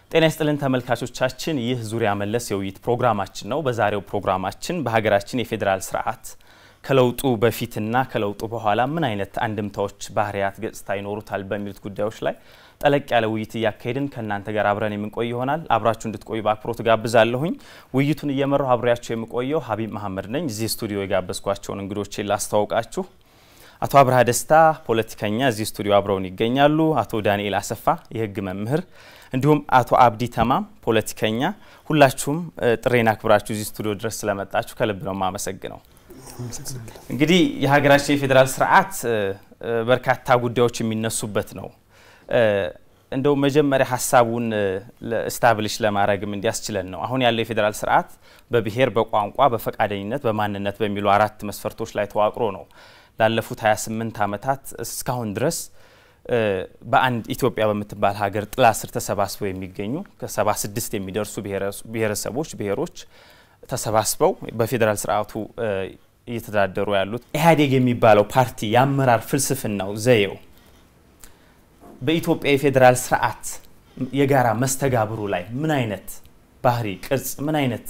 ጤና ይስጥልን ተመልካቾቻችን፣ ይህ ዙሪያ መለስ የውይይት ፕሮግራማችን ነው። በዛሬው ፕሮግራማችን በሀገራችን የፌዴራል ስርዓት ከለውጡ በፊትና ከለውጡ በኋላ ምን አይነት አንድምታዎች፣ ባህሪያት፣ ገጽታ ይኖሩታል በሚሉት ጉዳዮች ላይ ጠለቅ ያለ ውይይት እያካሄድን ከእናንተ ጋር አብረን የምንቆይ ይሆናል። አብራችሁ እንድትቆዩ በአክብሮት ጋብዛለሁኝ። ውይይቱን እየመራሁ አብሬያቸው የምቆየው ሀቢብ መሀመድ ነኝ። እዚህ ስቱዲዮ የጋበዝኳቸውን እንግዶቼን ላስተዋውቃችሁ። አቶ አብርሃ ደስታ ፖለቲከኛ እዚህ ስቱዲዮ አብረውን ይገኛሉ። አቶ ዳንኤል አሰፋ የህግ መምህር፣ እንዲሁም አቶ አብዲ ተማም ፖለቲከኛ። ሁላችሁም ጥሬን አክብራችሁ እዚህ ስቱዲዮ ድረስ ስለመጣችሁ ከልብ ነው የማመሰግነው። እንግዲህ የሀገራችን የፌዴራል ስርዓት በርካታ ጉዳዮች የሚነሱበት ነው። እንደው መጀመሪያ ሀሳቡን ስታብሊሽ ለማድረግም እንዲያስችለን ነው። አሁን ያለው የፌዴራል ስርዓት በብሔር፣ በቋንቋ፣ በፈቃደኝነት፣ በማንነት በሚሉ አራት መስፈርቶች ላይ ተዋቅሮ ነው ላለፉት 28 ዓመታት እስካሁን ድረስ በአንድ ኢትዮጵያ በምትባል ሀገር ጥላ ስር ተሰባስበው የሚገኙ ከ76 የሚደርሱ ብሔረሰቦች፣ ብሔሮች ተሰባስበው በፌዴራል ስርዓቱ እየተዳደሩ ያሉት ኢህአዴግ የሚባለው ፓርቲ የአመራር ፍልስፍናው ዘዬው በኢትዮጵያ የፌዴራል ስርዓት የጋራ መስተጋብሩ ላይ ምን አይነት ባህሪ፣ ቅርጽ፣ ምን አይነት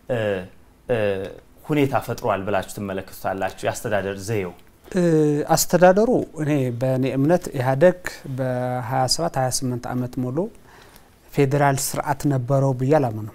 ሁኔታ ፈጥሯል ብላችሁ ትመለከቱታላችሁ? የአስተዳደር ዘዬው አስተዳደሩ እኔ በእኔ እምነት ኢህአዴግ በ27 28 ዓመት ሙሉ ፌዴራል ስርዓት ነበረው ብዬ አላምንም።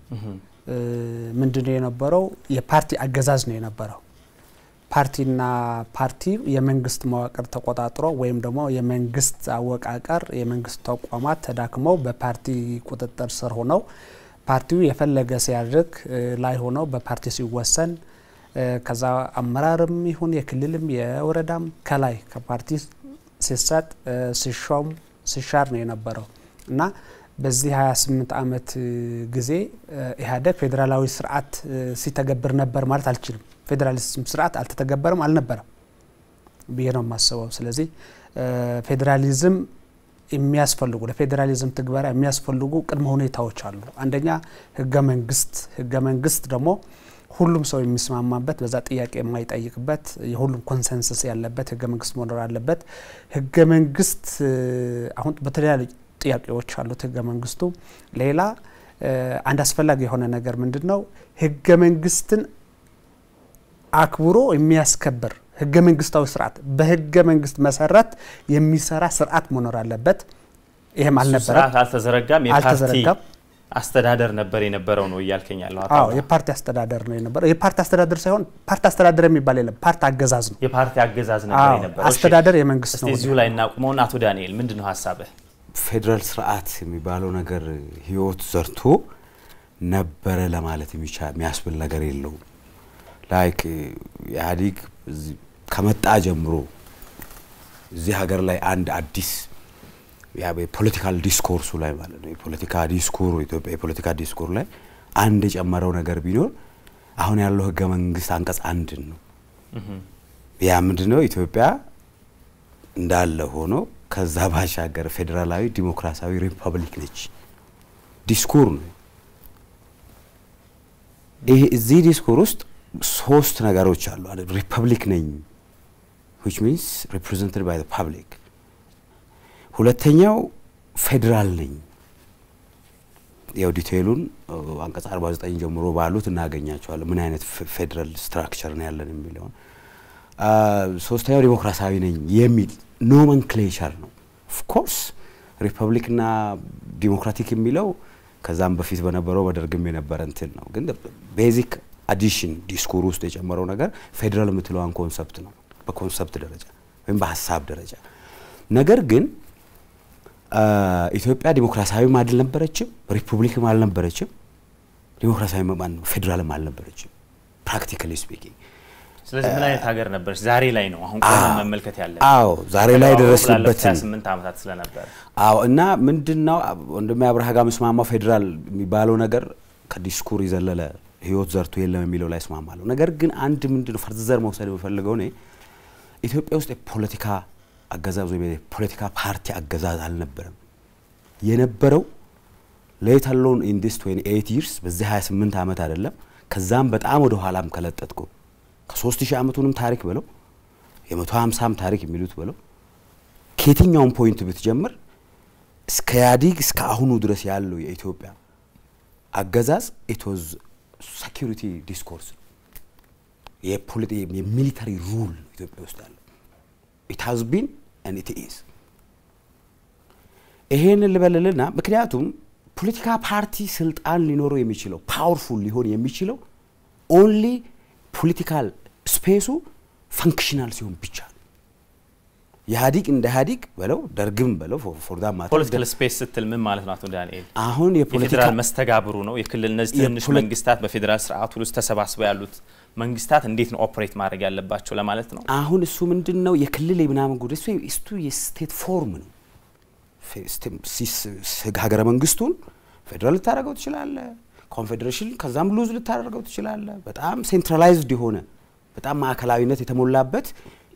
ምንድነው የነበረው? የፓርቲ አገዛዝ ነው የነበረው። ፓርቲና ፓርቲ የመንግስት መዋቅር ተቆጣጥሮ ወይም ደግሞ የመንግስት አወቃቀር የመንግስት ተቋማት ተዳክመው በፓርቲ ቁጥጥር ስር ሆነው ፓርቲው የፈለገ ሲያድርግ ላይ ሆነው በፓርቲ ሲወሰን ከዛ አመራርም ይሁን የክልልም የወረዳም ከላይ ከፓርቲ ሲሰጥ ሲሾም ሲሻር ነው የነበረው እና በዚህ 28 ዓመት ጊዜ ኢህአዴግ ፌዴራላዊ ስርዓት ሲተገብር ነበር ማለት አልችልም። ፌዴራሊዝም ስርዓት አልተተገበረም አልነበረም ብዬ ነው የማስበው። ስለዚህ ፌዴራሊዝም የሚያስፈልጉ ለፌዴራሊዝም ትግበራ የሚያስፈልጉ ቅድመ ሁኔታዎች አሉ። አንደኛ ህገ መንግስት ህገ መንግስት ደግሞ ሁሉም ሰው የሚስማማበት በዛ ጥያቄ የማይጠይቅበት የሁሉም ኮንሰንሰስ ያለበት ህገ መንግስት መኖር አለበት። ህገ መንግስት አሁን በተለያዩ ጥያቄዎች አሉት ህገ መንግስቱ። ሌላ አንድ አስፈላጊ የሆነ ነገር ምንድን ነው? ህገ መንግስትን አክብሮ የሚያስከብር ህገ መንግስታዊ ስርዓት በህገ መንግስት መሰረት የሚሰራ ስርዓት መኖር አለበት። ይህም አልነበረም፣ አልተዘረጋም። የፓርቲ አስተዳደር ነበር የነበረው ነው እያልከኝ ያለው? አዎ የፓርቲ አስተዳደር ነው የነበረው። የፓርቲ አስተዳደር ሳይሆን ፓርቲ አስተዳደር የሚባል የለም፣ ፓርቲ አገዛዝ ነው። የፓርቲ አገዛዝ ነበር የነበረው። አስተዳደር የመንግስት ነው። እዚሁ ላይ እናቁመውን። አቶ ዳንኤል ምንድን ነው ሀሳብህ? ፌዴራል ስርዓት የሚባለው ነገር ህይወት ዘርቶ ነበረ ለማለት የሚያስብል ነገር የለውም። ላይክ ኢህአዴግ ከመጣ ጀምሮ እዚህ ሀገር ላይ አንድ አዲስ የፖለቲካል ዲስኮርሱ ላይ ማለት ነው የፖለቲካ ዲስኮሩ ኢትዮጵያ የፖለቲካ ዲስኮር ላይ አንድ የጨመረው ነገር ቢኖር አሁን ያለው ህገ መንግስት አንቀጽ አንድን ነው። ያ ምንድን ነው? ኢትዮጵያ እንዳለ ሆኖ ከዛ ባሻገር ፌዴራላዊ ዲሞክራሲያዊ ሪፐብሊክ ነች። ዲስኮር ነው ይሄ። እዚህ ዲስኮር ውስጥ ሶስት ነገሮች አሉ። ሪፐብሊክ ነኝ ዊች ሚንስ ሪፕሬዘንትድ ባይ ፐብሊክ። ሁለተኛው ፌዴራል ነኝ። ያው ዲቴይሉን አንቀጽ 49 ጀምሮ ባሉት እናገኛቸዋለን፣ ምን አይነት ፌዴራል ስትራክቸር ነው ያለን የሚለውን። ሶስተኛው ዲሞክራሲያዊ ነኝ የሚል ኖመንክሌቸር ነው። ኦፍኮርስ ሪፐብሊክና ዲሞክራቲክ የሚለው ከዛም በፊት በነበረው በደርግም የነበረ እንትን ነው። ግን ቤዚክ አዲሽን ዲስኩር ውስጥ የጨመረው ነገር ፌዴራል የምትለዋን ኮንሰፕት ነው በኮንሰፕት ደረጃ ወይም በሀሳብ ደረጃ። ነገር ግን ኢትዮጵያ ዲሞክራሲያዊም አልነበረችም፣ ሪፑብሊክም አልነበረችም፣ ዲሞክራሲያዊ ማን ነው ፌዴራልም አልነበረችም ፕራክቲካሊ ስፒኪንግ። ስለዚህ ምን አይነት ሀገር ነበረች? ዛሬ ላይ ነው አሁን ቆመን መመልከት ያለን። አዎ ዛሬ ላይ ደረስንበትን 28 ዓመታት ስለነበረ አዎ። እና ምንድነው ወንድሜ አብርሃ ጋር መስማማው ፌዴራል የሚባለው ነገር ከዲስኩር የዘለለ ህይወት ዘርቶ የለም የሚለው ላይ እስማማለሁ። ነገር ግን አንድ ምንድነው ፈርዘር መውሰድ የምፈልገው እኔ ኢትዮጵያ ውስጥ የፖለቲካ አገዛዝ ወይም የፖለቲካ ፓርቲ አገዛዝ አልነበረም። የነበረው ሌት አሎን ኢን ዲስ 28 ይርስ በዚህ 28 ዓመት አይደለም ከዛም በጣም ወደ ኋላም ከለጠጥኩ ከሶስት ሺህ ዓመቱንም ታሪክ ብለው የመቶ ሀምሳም ታሪክ የሚሉት ብለው ከየትኛውም ፖይንት ብትጀምር እስከ ኢህአዴግ እስከ አሁኑ ድረስ ያለው የኢትዮጵያ አገዛዝ ኢትወዝ ሴኪሪቲ ዲስኮርስ ነው። የሚሊታሪ ሩል ኢትዮጵያ ውስጥ ያለው ኢት ሃዝ ቢን ኤንድ ኢት ኢዝ። ይሄንን ልበልልና ምክንያቱም ፖለቲካ ፓርቲ ስልጣን ሊኖረው የሚችለው ፓወርፉል ሊሆን የሚችለው ኦንሊ ፖለቲካል ስፔሱ ፈንክሽናል ሲሆን ብቻ ነው። ኢህአዲግ እንደ ኢህአዲግ በለው ደርግም በለው ፎርዳ ማታ ፖለቲካል ስፔስ ስትል ምን ማለት ነው አቶ ዳንኤል? አሁን የፖለቲካ የፌዴራል መስተጋብሩ ነው። የክልል እነዚህ ትንሽ የፖለ- መንግስታት በፌዴራል ስርዓቱ ውስጥ ተሰባስበው ያሉት መንግስታት እንዴት ነው ኦፕሬት ማድረግ ያለባቸው ለማለት ነው። አሁን እሱ ምንድን ነው የክልል የምናምን ጉዳይ እሱ እሱ የስቴት ፎርም ነው። ፌ- ስቴም- ሲስ- ስ- ሀገረ መንግስቱን ፌዴራል ልታደርገው ትችላለ። ኮንፌዴሬሽን ከዛም ሉዝ ልታደርገው ትችላለ። በጣም ሴንትራላይዝድ የሆነ በጣም ማዕከላዊነት የተሞላበት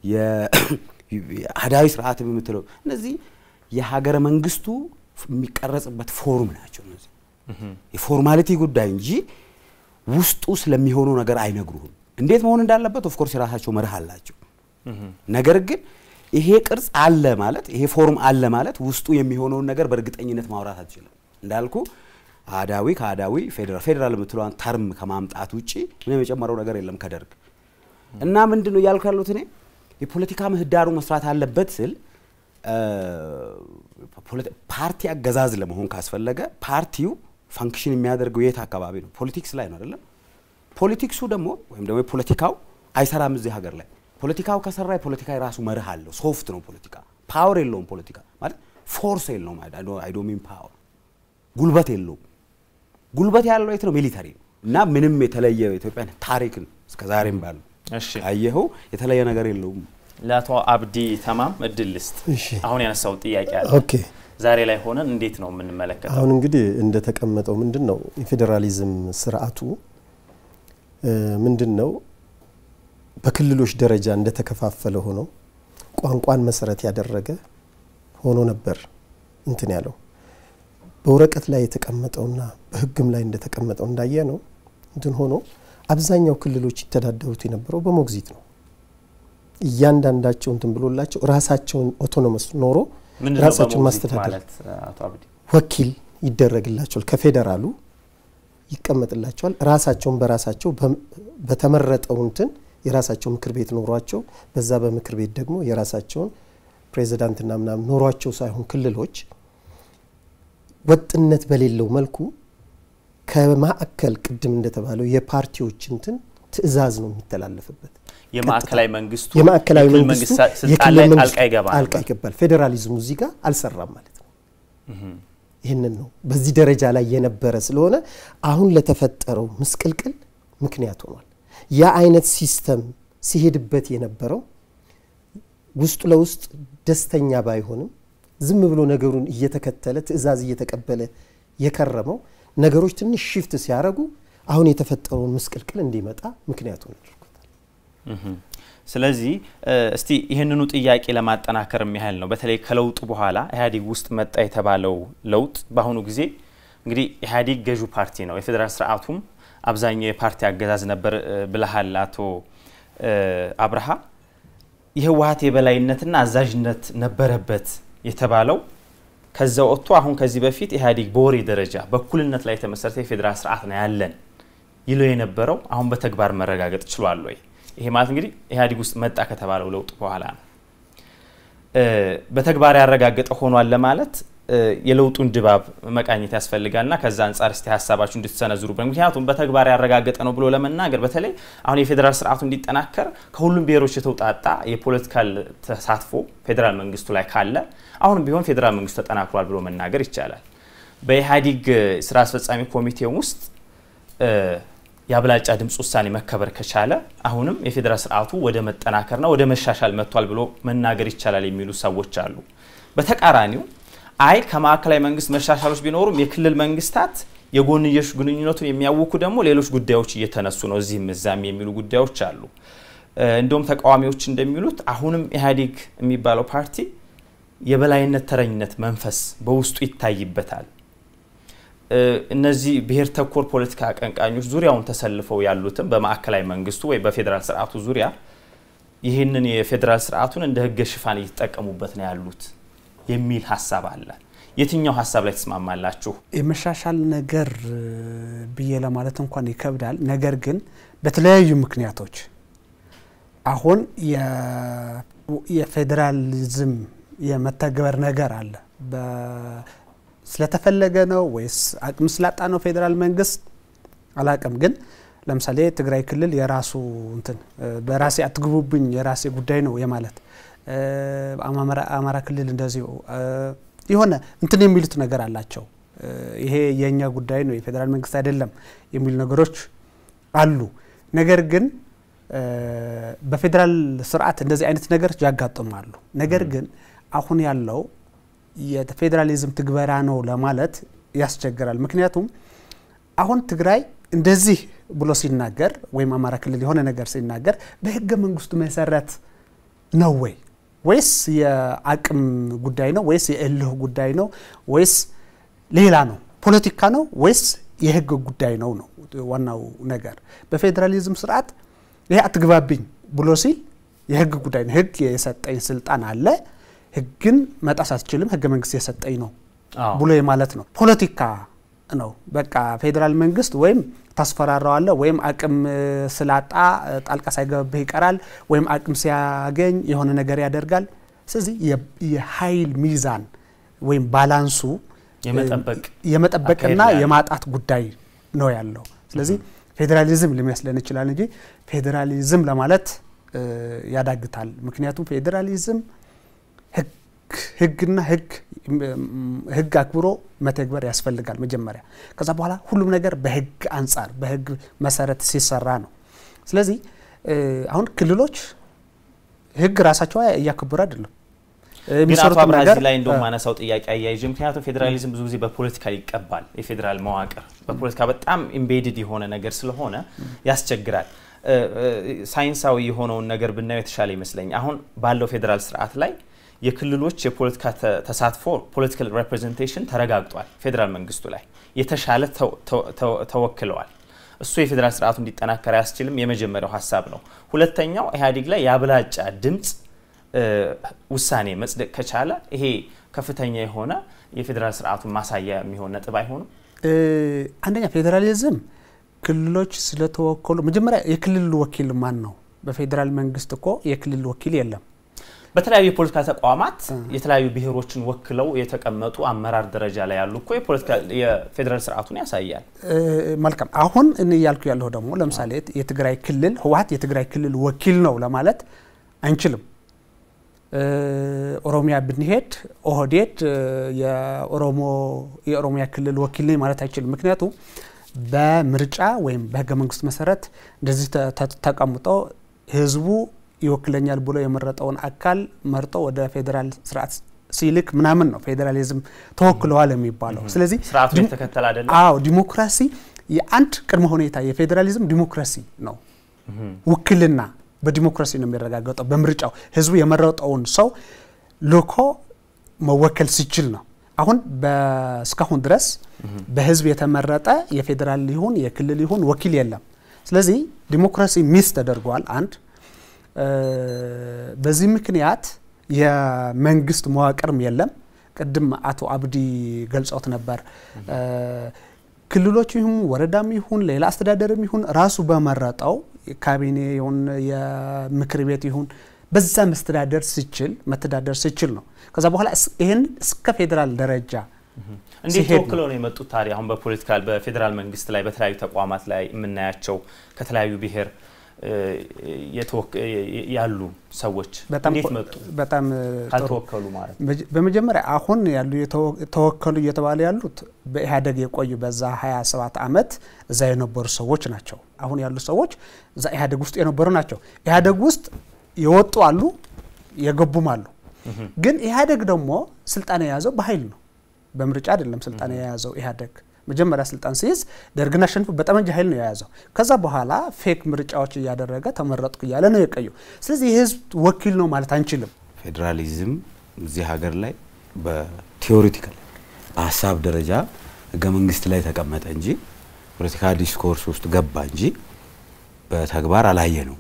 የአህዳዊ ስርዓት የምትለው እነዚህ የሀገረ መንግስቱ የሚቀረጽበት ፎርም ናቸው። እነዚህ የፎርማሊቲ ጉዳይ እንጂ ውስጡ ስለሚሆነው ነገር አይነግሩህም። እንዴት መሆን እንዳለበት ኦፍኮርስ የራሳቸው መርህ አላቸው። ነገር ግን ይሄ ቅርጽ አለ ማለት ይሄ ፎርም አለ ማለት ውስጡ የሚሆነውን ነገር በእርግጠኝነት ማውራት አትችልም። እንዳልኩ አህዳዊ ከአህዳዊ ፌዴራል ፌዴራል የምትለዋን ተርም ከማምጣት ውጭ ምንም የጨመረው ነገር የለም ከደርግ እና ምንድን ነው እያልኩ ያሉት እኔ የፖለቲካ ምህዳሩ መስራት አለበት ስል እ፣ ፖለቲ- ፓርቲ አገዛዝ ለመሆን ካስፈለገ ፓርቲው ፋንክሽን የሚያደርገው የት አካባቢ ነው? ፖለቲክስ ላይ ነው አይደለም? ፖለቲክሱ ደግሞ ወይም ደግሞ የፖለቲካው አይሰራም እዚህ ሀገር ላይ። ፖለቲካው ከሰራ የፖለቲካ የራሱ መርህ አለው። ሶፍት ነው ፖለቲካ። ፓወር የለውም ፖለቲካ ማለት ፎርስ የለውም። አይ ዶንት ሚን ፓወር ጉልበት የለውም። ጉልበት ያለው የት ነው? ሚሊተሪ ነው። እና ምንም የተለየ ኢትዮጵያ ታሪክን እስከ ዛሬም ባሉ እሺ አየኸው የተለየ ነገር የለውም። ለአቶ አብዲ ተማም እድል ልስጥ። እሺ አሁን ያነሳው ጥያቄ አለ። ኦኬ ዛሬ ላይ ሆነን እንዴት ነው የምንመለከተው? አሁን እንግዲህ እንደተቀመጠው ምንድን ነው የፌዴራሊዝም ስርዓቱ እ፣ ምንድን ነው በክልሎች ደረጃ እንደተከፋፈለ ሆኖ ቋንቋን መሰረት ያደረገ ሆኖ ነበር እንትን ያለው በወረቀት ላይ የተቀመጠውና በሕግም ላይ እንደተቀመጠው እንዳየ ነው እንትን ሆኖ አብዛኛው ክልሎች ይተዳደሩት የነበረው በሞግዚት ነው። እያንዳንዳቸው እንትን ብሎላቸው ራሳቸውን ኦቶኖመስ ኖሮ ምንድን ነው ራሳቸውን በሞግዚት ማስተዳደር ማለት አቶ አብዲ? ወኪል ይደረግላቸዋል። ከፌዴራሉ ይቀመጥላቸዋል። ራሳቸውን በራሳቸው በም- በተመረጠው እንትን የራሳቸው ምክር ቤት ኖሯቸው በዛ በምክር ቤት ደግሞ የራሳቸውን ፕሬዚዳንትና ምናምን ኖሯቸው ሳይሆን ክልሎች ወጥነት በሌለው መልኩ ከማዕከል ቅድም እንደተባለው የፓርቲዎች እንትን ትዕዛዝ ነው የሚተላለፍበት። የማዕከላዊ መንግስቱ የማዕከላዊ የክልል መንግስቱ መንግስት ስልጣን የክልል ላይ መንግስቱ ጣልቃ ይገባል። ጣልቃ ይገባል። ፌዴራሊዝሙ እዚህ ጋር አልሰራም ማለት ነው። ይህንን ነው በዚህ ደረጃ ላይ የነበረ ስለሆነ አሁን ለተፈጠረው ምስቅልቅል ምክንያት ሆኗል። ያ አይነት ሲስተም ሲሄድበት የነበረው ውስጡ ለውስጥ ደስተኛ ባይሆንም ዝም ብሎ ነገሩን እየተከተለ ትዕዛዝ እየተቀበለ የከረመው ነገሮች ትንሽ ሽፍት ሲያደርጉ አሁን የተፈጠረውን ምስቅልቅል እንዲመጣ ምክንያት ሆነ አድርጎታል። ስለዚህ እ፣ እስቲ ይህንኑ ጥያቄ ለማጠናከር ያህል ነው። በተለይ ከለውጡ በኋላ ኢህአዴግ ውስጥ መጣ የተባለው ለውጥ በአሁኑ ጊዜ እንግዲህ ኢህአዴግ ገዢው ፓርቲ ነው። የፌዴራል ስርዓቱም አብዛኛው የፓርቲ አገዛዝ ነበር እ፣ ብለሃል አቶ እ፣ አብርሃ። የህወሀት የበላይነትና አዛዥነት ነበረበት የተባለው ከዛ ወጥቶ አሁን ከዚህ በፊት ኢህአዴግ በወሬ ደረጃ በእኩልነት ላይ የተመሰረተ የፌዴራል ስርዓት ነው ያለን ይለው የነበረው አሁን በተግባር መረጋገጥ ችሏል ወይ? ይሄ ማለት እንግዲህ ኢህአዴግ ውስጥ መጣ ከተባለው ለውጥ በኋላ ነው። እ፣ በተግባር ያረጋገጠ ሆኗል ለማለት እ፣ የለውጡን ድባብ መቃኘት ያስፈልጋልና ከዛ አንጻር እስቲ ሀሳባችሁ እንድትሰነዝሩበት። ምክንያቱም በተግባር ያረጋገጠ ነው ብሎ ለመናገር በተለይ አሁን የፌዴራል ስርዓቱ እንዲጠናከር ከሁሉም ብሔሮች የተውጣጣ የፖለቲካል ተሳትፎ ፌዴራል መንግስቱ ላይ ካለ አሁንም ቢሆን ፌዴራል መንግስቱ ተጠናክሯል ብሎ መናገር ይቻላል። በኢህአዴግ ስራ አስፈጻሚ ኮሚቴው ውስጥ እ፣ የአብላጫ ድምፅ ውሳኔ መከበር ከቻለ አሁንም የፌዴራል ስርዓቱ ወደ መጠናከርና ወደ መሻሻል መጥቷል ብሎ መናገር ይቻላል የሚሉ ሰዎች አሉ። በተቃራኒው አይ ከማዕከላዊ መንግስት መሻሻሎች ቢኖሩም የክልል መንግስታት የጎንዮሽ ግንኙነቱን የሚያውኩ ደግሞ ሌሎች ጉዳዮች እየተነሱ ነው እዚህም እዛም የሚሉ ጉዳዮች አሉ። እ፣ እንደውም ተቃዋሚዎች እንደሚሉት አሁንም ኢህአዴግ የሚባለው ፓርቲ የበላይነት ተረኝነት መንፈስ በውስጡ ይታይበታል። እ፣ እነዚህ ብሔር ተኮር ፖለቲካ አቀንቃኞች ዙሪያውን ተሰልፈው ያሉትም በማዕከላዊ መንግስቱ ወይ በፌዴራል ስርዓቱ ዙሪያ ይህንን የፌዴራል ስርዓቱን እንደ ህገ ሽፋን እየተጠቀሙበት ነው ያሉት የሚል ሀሳብ አለ። የትኛው ሀሳብ ላይ ተስማማላችሁ? የመሻሻል ነገር ብዬ ለማለት እንኳን ይከብዳል። ነገር ግን በተለያዩ ምክንያቶች አሁን የፌዴራሊዝም የመተግበር ነገር አለ። ስለተፈለገ ነው ወይስ አቅም ስላጣ ነው ፌዴራል መንግስት አላቅም። ግን ለምሳሌ ትግራይ ክልል የራሱ እንትን በራሴ አትግቡብኝ የራሴ ጉዳይ ነው የማለት አማራ ክልል እንደዚሁ የሆነ እንትን የሚሉት ነገር አላቸው። ይሄ የእኛ ጉዳይ ነው የፌዴራል መንግስት አይደለም የሚሉ ነገሮች አሉ። ነገር ግን በፌዴራል ስርዓት እንደዚህ አይነት ነገሮች ያጋጥማሉ። ነገር ግን አሁን ያለው የፌዴራሊዝም ትግበራ ነው ለማለት ያስቸግራል። ምክንያቱም አሁን ትግራይ እንደዚህ ብሎ ሲናገር ወይም አማራ ክልል የሆነ ነገር ሲናገር በህገ መንግስቱ መሰረት ነው ወይ ወይስ የአቅም ጉዳይ ነው ወይስ የእልህ ጉዳይ ነው ወይስ ሌላ ነው? ፖለቲካ ነው ወይስ የህግ ጉዳይ ነው ነው ዋናው ነገር። በፌዴራሊዝም ስርዓት ይሄ አትግባብኝ ብሎ ሲል የህግ ጉዳይ ነው። ህግ የሰጠኝ ስልጣን አለ፣ ህግን መጣስ አትችልም፣ ህገ መንግስት የሰጠኝ ነው ብሎ ማለት ነው። ፖለቲካ ነው በቃ ፌዴራል መንግስት ወይም ታስፈራራዋለ ወይም አቅም ስላጣ ጣልቃ ሳይገባብህ ይቀራል ወይም አቅም ሲያገኝ የሆነ ነገር ያደርጋል። ስለዚህ የኃይል ሚዛን ወይም ባላንሱ የመጠበቅና የማጣት ጉዳይ ነው ያለው። ስለዚህ ፌዴራሊዝም ሊመስለን ይችላል እንጂ ፌዴራሊዝም ለማለት ያዳግታል። ምክንያቱም ፌዴራሊዝም ህግና ህግ ህግ አክብሮ መተግበር ያስፈልጋል መጀመሪያ። ከዛ በኋላ ሁሉም ነገር በህግ አንጻር በህግ መሰረት ሲሰራ ነው። ስለዚህ አሁን ክልሎች ህግ ራሳቸው እያከበሩ አይደለም። ግን አቶ አብርሃ እዚህ ላይ እንደው ማነሳው ጥያቄ አያይዤ ምክንያቱም ፌዴራሊዝም ብዙ ጊዜ በፖለቲካ ይቀባል። የፌዴራል መዋቅር በፖለቲካ በጣም ኢምቤድድ የሆነ ነገር ስለሆነ ያስቸግራል። ሳይንሳዊ የሆነውን ነገር ብናየው የተሻለ ይመስለኝ። አሁን ባለው ፌዴራል ስርዓት ላይ የክልሎች የፖለቲካ ተሳትፎ ፖለቲካል ሬፕሬዘንቴሽን ተረጋግጧል። ፌዴራል መንግስቱ ላይ የተሻለ ተወክለዋል። እሱ የፌዴራል ስርዓቱ እንዲጠናከር አያስችልም። የመጀመሪያው ሀሳብ ነው። ሁለተኛው ኢህአዴግ ላይ የአብላጫ ድምፅ ውሳኔ መጽደቅ ከቻለ ይሄ ከፍተኛ የሆነ የፌዴራል ስርዓቱን ማሳያ የሚሆን ነጥብ አይሆንም። አንደኛ ፌዴራሊዝም ክልሎች ስለተወከሉ መጀመሪያ የክልል ወኪል ማን ነው? በፌዴራል መንግስት እኮ የክልል ወኪል የለም። በተለያዩ የፖለቲካ ተቋማት የተለያዩ ብሔሮችን ወክለው የተቀመጡ አመራር ደረጃ ላይ ያሉ እኮ የፌዴራል ስርዓቱን ያሳያል። መልካም። አሁን እኔ እያልኩ ያለሁ ደግሞ ለምሳሌ የትግራይ ክልል ህወሀት የትግራይ ክልል ወኪል ነው ለማለት አንችልም። ኦሮሚያ ብንሄድ ኦህዴድ የኦሮሞ የኦሮሚያ ክልል ወኪል ነኝ ማለት አይችልም። ምክንያቱም በምርጫ ወይም በህገ መንግስት መሰረት እንደዚህ ተቀምጦ ህዝቡ ይወክለኛል ብሎ የመረጠውን አካል መርጦ ወደ ፌዴራል ስርዓት ሲልክ ምናምን ነው ፌዴራሊዝም ተወክለዋል የሚባለው። ስለዚህ ስርዓቱ የተከተል አይደለም። አዎ ዲሞክራሲ የአንድ ቅድመ ሁኔታ የፌዴራሊዝም ዲሞክራሲ ነው። ውክልና በዲሞክራሲ ነው የሚረጋገጠው። በምርጫው ህዝቡ የመረጠውን ሰው ልኮ መወከል ሲችል ነው። አሁን እስካሁን ድረስ በህዝብ የተመረጠ የፌዴራል ይሁን የክልል ይሁን ወኪል የለም። ስለዚህ ዲሞክራሲ ሚስ ተደርጓል። አንድ በዚህ ምክንያት የመንግስት መዋቅርም የለም። ቅድም አቶ አብዲ ገልጾት ነበር። ክልሎች ይሁን ወረዳም ይሁን ሌላ አስተዳደርም ይሁን ራሱ በመረጠው ካቢኔ ይሁን የምክር ቤት ይሁን በዛ መስተዳደር ሲችል መተዳደር ሲችል ነው። ከዛ በኋላ ይህን እስከ ፌዴራል ደረጃ እንዴት ተወክለው ነው የመጡት? ታዲያ አሁን በፖለቲካል በፌዴራል መንግስት ላይ በተለያዩ ተቋማት ላይ የምናያቸው ከተለያዩ ብሔር ያሉ ሰዎች እንዴት መጡ? በጣም ካልተወከሉ ማለት በመጀመሪያ አሁን ያሉ ተወከሉ እየተባለ ያሉት በኢህአዴግ የቆዩ በዛ 27 ዓመት እዛ የነበሩ ሰዎች ናቸው። አሁን ያሉ ሰዎች እዛ ኢህአዴግ ውስጥ የነበሩ ናቸው። ኢህአዴግ ውስጥ የወጡ አሉ፣ የገቡም አሉ። ግን ኢህአዴግ ደግሞ ስልጣን የያዘው በኃይል ነው፣ በምርጫ አይደለም። ስልጣን የያዘው ኢህአዴግ መጀመሪያ ስልጣን ሲይዝ ደርግን አሸንፎ በጠመንጃ ኃይል ነው የያዘው። ከዛ በኋላ ፌክ ምርጫዎች እያደረገ ተመረጥኩ እያለ ነው የቀየው። ስለዚህ የህዝብ ወኪል ነው ማለት አንችልም። ፌዴራሊዝም እዚህ ሀገር ላይ በቲዎሪቲካል በሀሳብ ደረጃ ህገ መንግስት ላይ ተቀመጠ እንጂ ፖለቲካ ዲስኮርስ ውስጥ ገባ እንጂ በተግባር አላየ ነው።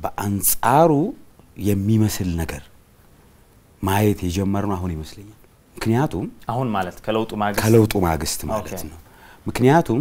በአንጻሩ የሚመስል ነገር ማየት የጀመርነው አሁን ይመስለኛል። ምክንያቱም አሁን ማለት ከለውጡ ማግስት ከለውጡ ማግስት ማለት ኦኬ። ነው። ምክንያቱም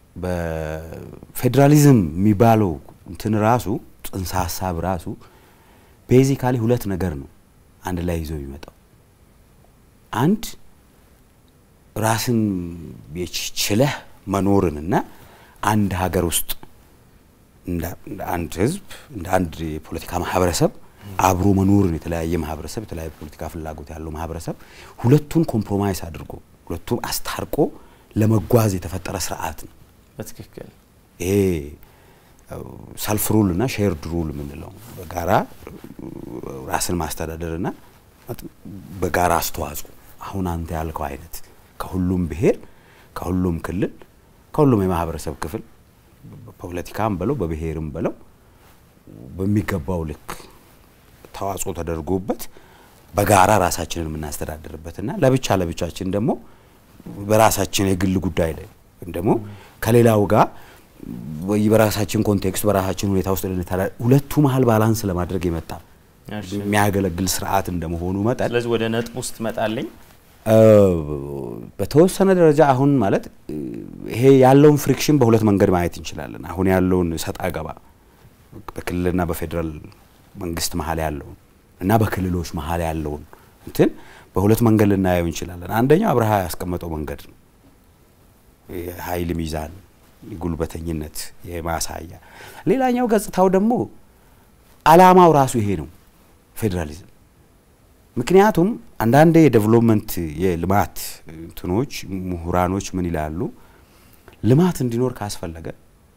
በፌዴራሊዝም የሚባለው እንትን ራሱ ጽንሰ ሀሳብ ራሱ ቤዚካሊ ሁለት ነገር ነው አንድ ላይ ይዞ የሚመጣው አንድ ራስን የች- ችለህ መኖርንና አንድ ሀገር ውስጥ እንደ እንደ አንድ ህዝብ እንደ አንድ የፖለቲካ ማህበረሰብ አብሮ መኖርን የተለያየ ማህበረሰብ የተለያየ ፖለቲካ ፍላጎት ያለው ማህበረሰብ ሁለቱን ኮምፕሮማይስ አድርጎ ሁለቱን አስታርቆ ለመጓዝ የተፈጠረ ስርዓት ነው። በትክክል ይሄ ሰልፍ ሩል እና ሼርድ ሩል የምንለው በጋራ ራስን ማስተዳደርና በጋራ አስተዋጽኦ አሁን አንተ ያልከው አይነት ከሁሉም ብሔር፣ ከሁሉም ክልል፣ ከሁሉም የማህበረሰብ ክፍል በፖለቲካም በለው በብሔርም በለው በሚገባው ልክ ተዋጽኦ ተደርጎበት በጋራ ራሳችንን የምናስተዳድርበትና ለብቻ ለብቻችን ደግሞ በራሳችን የግል ጉዳይ ላይ ወይም ደግሞ ከሌላው ጋር ወይ በራሳችን ኮንቴክስት በራሳችን ሁኔታ ውስጥ ልንተዳ- ሁለቱ መሀል ባላንስ ለማድረግ የመጣ እሺ። የሚያገለግል ስርዓት እንደመሆኑ መጠን ስለዚህ ወደ ነጥብ ውስጥ ትመጣለኝ እ፣ በተወሰነ ደረጃ አሁን ማለት እ፣ ይሄ ያለውን ፍሪክሽን በሁለት መንገድ ማየት እንችላለን። አሁን ያለውን ሰጣ ገባ በክልልና በፌዴራል መንግስት መሀል ያለውን እና በክልሎች መሀል ያለውን እንትን በሁለት መንገድ ልናየው እንችላለን። አንደኛው አብርሃ ያስቀመጠው መንገድ ነው። የኃይል ሚዛን፣ የጉልበተኝነት የማሳያ። ሌላኛው ገጽታው ደግሞ አላማው ራሱ ይሄ ነው ፌዴራሊዝም። ምክንያቱም አንዳንዴ የዴቨሎፕመንት የልማት እንትኖች ምሁራኖች ምን ይላሉ? ልማት እንዲኖር ካስፈለገ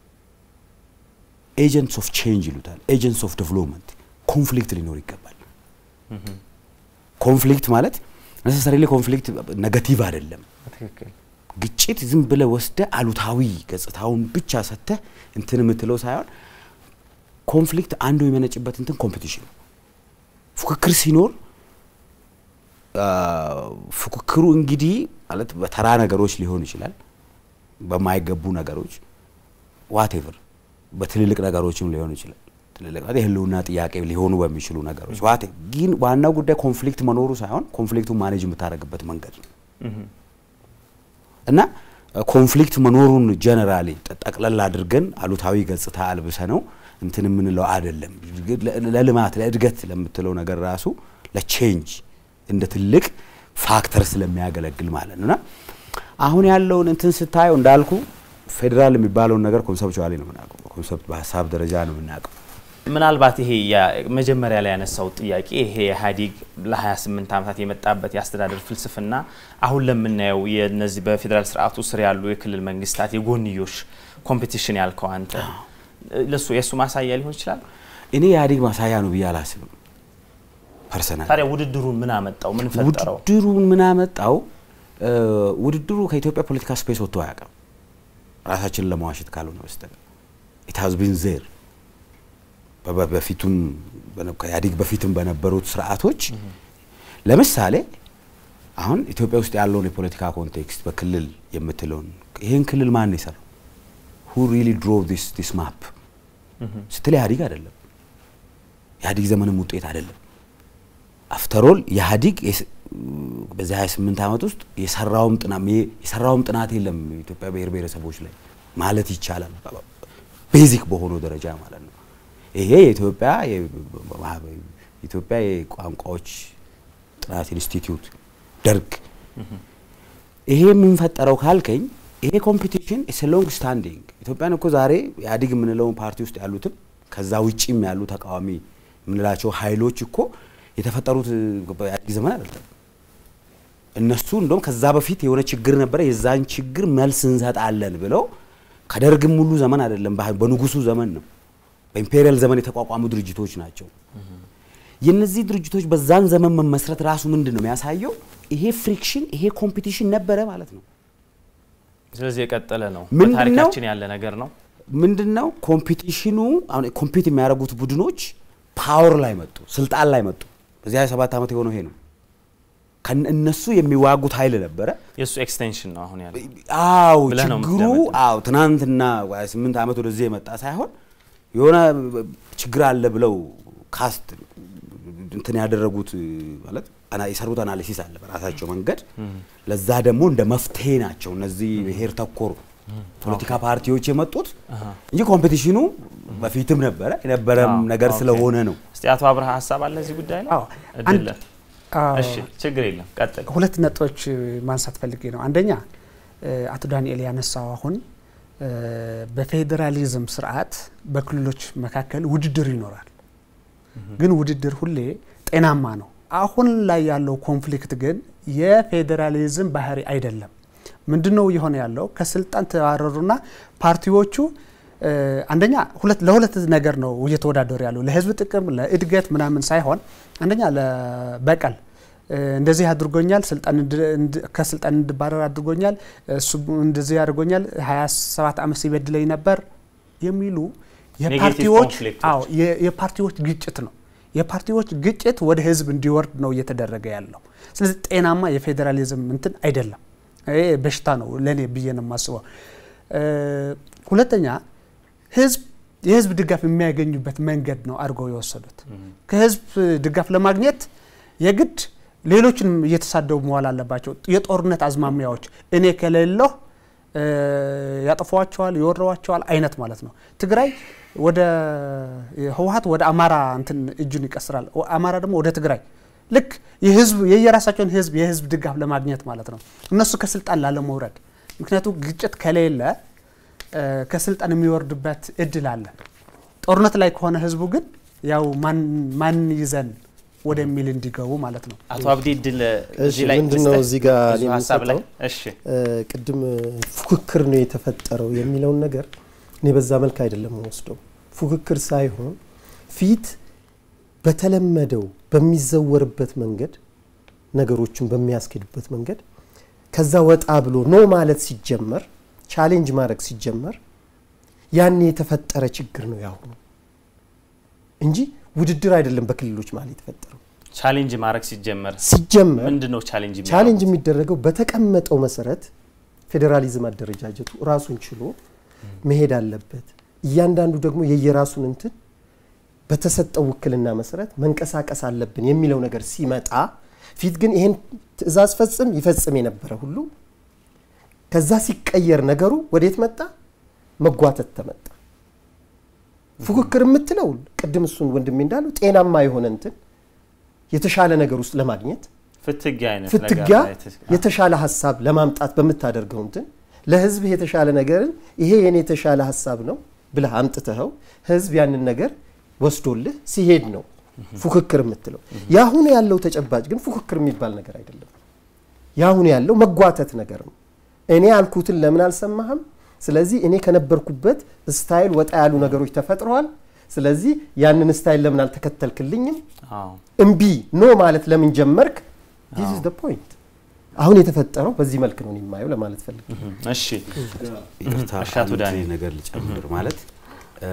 ኤጀንትስ ኦፍ ቼንጅ ይሉታል። ኤጀንትስ ኦፍ ዴቨሎፕመንት ኮንፍሊክት ሊኖር ይገባል። ኮንፍሊክት ማለት ነሰሰሪሊ ኮንፍሊክት ነገቲቭ አይደለም። በትክክል ግጭት ዝም ብለ ወስደ አሉታዊ ገጽታውን ብቻ ሰጥተህ እንትን የምትለው ሳይሆን ኮንፍሊክት አንዱ የሚመነጭበት እንትን ኮምፒቲሽን ፉክክር ሲኖር አ፣ ፉክክሩ እንግዲህ ማለት በተራ ነገሮች ሊሆን ይችላል፣ በማይገቡ ነገሮች ዋቴቨር፣ በትልልቅ ነገሮችም ሊሆን ይችላል። ትልልቅ ማለት የህልውና ጥያቄ ሊሆኑ በሚችሉ ነገሮች ዋቴ ግን ዋናው ጉዳይ ኮንፍሊክት መኖሩ ሳይሆን ኮንፍሊክቱን ማኔጅ የምታደርግበት መንገድ ነው። እና ኮንፍሊክት መኖሩን ጀነራሊ ጠቅለል አድርገን አሉታዊ ገጽታ አልብሰ ነው እንትን የምንለው አይደለም። ለልማት ለእድገት ለምትለው ነገር ራሱ ለቼንጅ እንደ ትልቅ ፋክተር ስለሚያገለግል ማለት ነው። እና አሁን ያለውን እንትን ስታየው እንዳልኩ ፌዴራል የሚባለውን ነገር ኮንሰፕቹዋሊ ነው የምናውቀው፣ ኮንሰፕት በሀሳብ ደረጃ ነው የምናውቀው። ምናልባት ይሄ ያ- መጀመሪያ ላይ ያነሳው ጥያቄ ይሄ ኢህአዴግ ለ28 ዓመታት የመጣበት የአስተዳደር ፍልስፍና አሁን ለምናየው የነዚህ በፌዴራል ስርዓቱ ስር ያሉ የክልል መንግስታት የጎንዮሽ ኮምፒቲሽን ያልከው አንተ ለሱ የእሱ ማሳያ ሊሆን ይችላል። እኔ የኢህአዴግ ማሳያ ነው ብዬ አላስብም ፐርሰናል ታዲያ ውድድሩን ምን አመጣው? ምን ፈጠረው? ውድድሩን ምን አመጣው? እ፣ ውድድሩ ከኢትዮጵያ ፖለቲካ ስፔስ ወጥቶ አያውቅም። ራሳችንን ለመዋሸት ካልሆነ በስተቀር ኢት ሃዝ ቢን ዜር በፊቱም በነ- ከኢህአዴግ በፊትም በነበሩት ስርዓቶች ለምሳሌ አሁን ኢትዮጵያ ውስጥ ያለውን የፖለቲካ ኮንቴክስት በክልል የምትለውን ይህን ክልል ማን የሰራው ሁ ሪሊ ድሮቭ ዲስ ዲስ ማፕ ስትል ኢህአዴግ አይደለም። ኢህአዴግ ዘመንም ውጤት አይደለም። አፍተሮል ኢህአዲግ የስ- በዚህ 28 ዓመት ውስጥ የሰራውም ጥናት የሰራውም ጥናት የለም ኢትዮጵያ ብሔር ብሔረሰቦች ላይ ማለት ይቻላል። ቤዚክ በሆነው ደረጃ ማለት ነው። ይሄ የኢትዮጵያ የ- ኢትዮጵያ የቋንቋዎች ጥናት ኢንስቲትዩት ደርግ ይሄ የምንፈጠረው ካልከኝ ይሄ ኮምፒቲሽን ኢስ ሎንግ ስታንዲንግ ኢትዮጵያን እኮ ዛሬ ኢህአዲግ የምንለውን ፓርቲ ውስጥ ያሉትም ከዛ ውጪም ያሉ ተቃዋሚ የምንላቸው ኃይሎች እኮ የተፈጠሩት በኢህአዲግ ዘመን አይደለም። እነሱ እንደውም ከዛ በፊት የሆነ ችግር ነበረ፣ የዛን ችግር መልስ እንሰጣለን ብለው ከደርግም ሙሉ ዘመን አይደለም፣ በ- በንጉሱ ዘመን ነው፣ በኢምፔሪያል ዘመን የተቋቋሙ ድርጅቶች ናቸው። የነዚህ ድርጅቶች በዛን ዘመን መመስረት ራሱ ምንድን ነው የሚያሳየው? ይሄ ፍሪክሽን ይሄ ኮምፒቲሽን ነበረ ማለት ነው። ስለዚህ የቀጠለ ነው። ምንድን ነው? በታሪካችን ያለ ነገር ነው። ምንድን ነው ኮምፒቲሽኑ? አሁን ኮምፒት የሚያደርጉት ቡድኖች ፓወር ላይ መጡ፣ ስልጣን ላይ መጡ። በዚህ 27 ዓመት የሆነው ይሄ ነው። ከነ እነሱ የሚዋጉት ኃይል ነበረ። የእሱ ኤክስቴንሽን ነው አሁን ያለ አው ብለህ ነው ችግሩ የምትደመድመው። አው ትናንትና ወይ ስምንት ዓመት ወደዚህ የመጣ ሳይሆን የሆነ ችግር አለ ብለው ካስት እንትን ያደረጉት ማለት አና- የሰሩት አናሊሲስ አለ በራሳቸው መንገድ። ለዛ ደግሞ እንደ መፍትሄ ናቸው እነዚህ ብሔር ተኮር ፖለቲካ ፓርቲዎች የመጡት እንጂ ኮምፒቲሽኑ በፊትም ነበረ የነበረም አዎ፣ ነገር ኦኬ። ስለሆነ ነው። እስቲ አቶ አብርሃ ሀሳብ አለ እዚህ ጉዳይ ላይ አዎ፣ እድል አንድ- ለ- አዎ፣ እሺ ችግር የለም ቀጥል ሁለት ነጥቦች ማንሳት ፈልጌ ነው። አንደኛ እ፣ አቶ ዳንኤል ያነሳው አሁን እ፣ በፌዴራሊዝም ስርዓት በክልሎች መካከል ውድድር ይኖራል። ግን ውድድር ሁሌ ጤናማ ነው። አሁን ላይ ያለው ኮንፍሊክት ግን የፌዴራሊዝም ባህሪ አይደለም። ምንድን ነው እየሆነ ያለው? ከስልጣን ተባረሩና ፓርቲዎቹ እ፣ አንደኛ ሁለት ለሁለት ነገር ነው እየተወዳደሩ ያለው ለህዝብ ጥቅም ለእድገት ምናምን ሳይሆን አንደኛ ለበቀል እ፣ እንደዚህ አድርጎኛል፣ ስልጣን እንድ- እንድ- ከስልጣን እንድባረር አድርጎኛል፣ እሱ እንደዚህ አድርጎኛል፣ 27 ዓመት ሲበድለኝ ነበር የሚሉ የፓርቲዎች ኮንፍሊክቶች። አዎ የ- የፓርቲዎች ግጭት ነው። የፓርቲዎች ግጭት ወደ ህዝብ እንዲወርድ ነው እየተደረገ ያለው። ስለዚህ ጤናማ የፌዴራሊዝም እንትን አይደለም። ይሄ በሽታ ነው ለእኔ ብዬ ነው የማስበው። እ፣ ሁለተኛ ህዝብ የህዝብ ድጋፍ የሚያገኙበት መንገድ ነው አድርገው የወሰዱት። ከህዝብ ድጋፍ ለማግኘት የግድ ሌሎችንም እየተሳደቡ መዋል አለባቸው። የጦርነት አዝማሚያዎች እኔ ከሌለሁ እ፣ ያጠፏቸዋል፣ ይወረዋቸዋል አይነት ማለት ነው። ትግራይ ወደ ህወሀት ወደ አማራ እንትን እጁን ይቀስራል፣ አማራ ደግሞ ወደ ትግራይ ልክ የህዝብ የየራሳቸውን ህዝብ የህዝብ ድጋፍ ለማግኘት ማለት ነው። እነሱ ከስልጣን ላለመውረድ ምክንያቱም ግጭት ከሌለ እ፣ ከስልጣን የሚወርድበት እድል አለ። ጦርነት ላይ ከሆነ ህዝቡ ግን ያው ማን ማን ይዘን ወደሚል እንዲገቡ ማለት ነው። አቶ አብዲ እድል እሺ እዚህ ላይ ምንድን ነው ልስጥህ? እዚህ ጋር ብዙ እኔ ሀሳብ ላይ የምሰጠው? እሺ እ፣ ቅድም ፉክክር ነው የተፈጠረው የሚለውን ነገር እኔ በዛ መልክ አይደለም ወስደው ፉክክር ሳይሆን ፊት በተለመደው በሚዘወርበት መንገድ ነገሮችን በሚያስኬድበት መንገድ ከዛ ወጣ ብሎ ኖ ማለት ሲጀመር ቻሌንጅ ማድረግ ሲጀመር ያኔ የተፈጠረ ችግር ነው ያሁኑ እንጂ ውድድር አይደለም በክልሎች ማለት የተፈጠረው ቻሌንጅ ማድረግ ሲጀመር ሲጀመር ምንድን ነው ቻሌንጅ ቻሌንጅ የሚደረገው በተቀመጠው መሰረት ፌዴራሊዝም አደረጃጀቱ ራሱን ችሎ መሄድ አለበት። እያንዳንዱ ደግሞ የየራሱን እንትን በተሰጠው ውክልና መሰረት መንቀሳቀስ አለብን የሚለው ነገር ሲመጣ ፊት ግን ይሄን ትዕዛዝ ፈጽም ይፈጽም የነበረ ሁሉ ከዛ ሲቀየር ነገሩ ወዴት መጣ? መጓተት ተመጣ። ፉክክር የምትለው ቅድም እሱን ወንድሜ እንዳለው ጤናማ የሆነ እንትን የተሻለ ነገር ውስጥ ለማግኘት ፍትጊያ አይነት ፍትጊያ ነገር ላይ ተስ- የተሻለ ሀሳብ ለማምጣት በምታደርገው እንትን ለህዝብ የተሻለ ነገርን ይሄ የኔ የተሻለ ሀሳብ ነው ብለህ አምጥተኸው ህዝብ ያንን ነገር ወስዶልህ ሲሄድ ነው ፉክክር የምትለው። የአሁኑ ያለው ተጨባጭ ግን ፉክክር የሚባል ነገር አይደለም። የአሁኑ ያለው መጓተት ነገር ነው። እኔ ያልኩትን ለምን አልሰማህም? ስለዚህ እኔ ከነበርኩበት ስታይል ወጣ ያሉ ነገሮች ተፈጥረዋል። ስለዚህ ያንን ስታይል ለምን አልተከተልክልኝም? አዎ። እምቢ ኖ ማለት ለምን ጀመርክ? ዲስ ኢዝ ዘ ፖይንት። አሁን የተፈጠረው በዚህ መልክ ነው እኔ የማየው ለማለት ፈልግ እሺ ይቅርታ እሺ፣ አቶ አንድ ዳንኤል። ነገር ልጨምር ማለት እ፣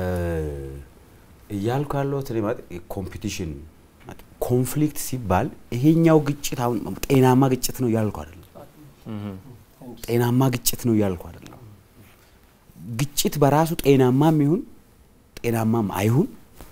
እያልኩ ያለሁት እኔ ማለት ኮምፒቲሽን ኮንፍሊክት ሲባል ይሄኛው ግጭት አሁን ጤናማ ግጭት ነው እያልኩ አይደለም። ጤናማ ግጭት ነው እያልኩ አይደለም። ግጭት በራሱ ጤናማም ይሁን ጤናማም አይሁን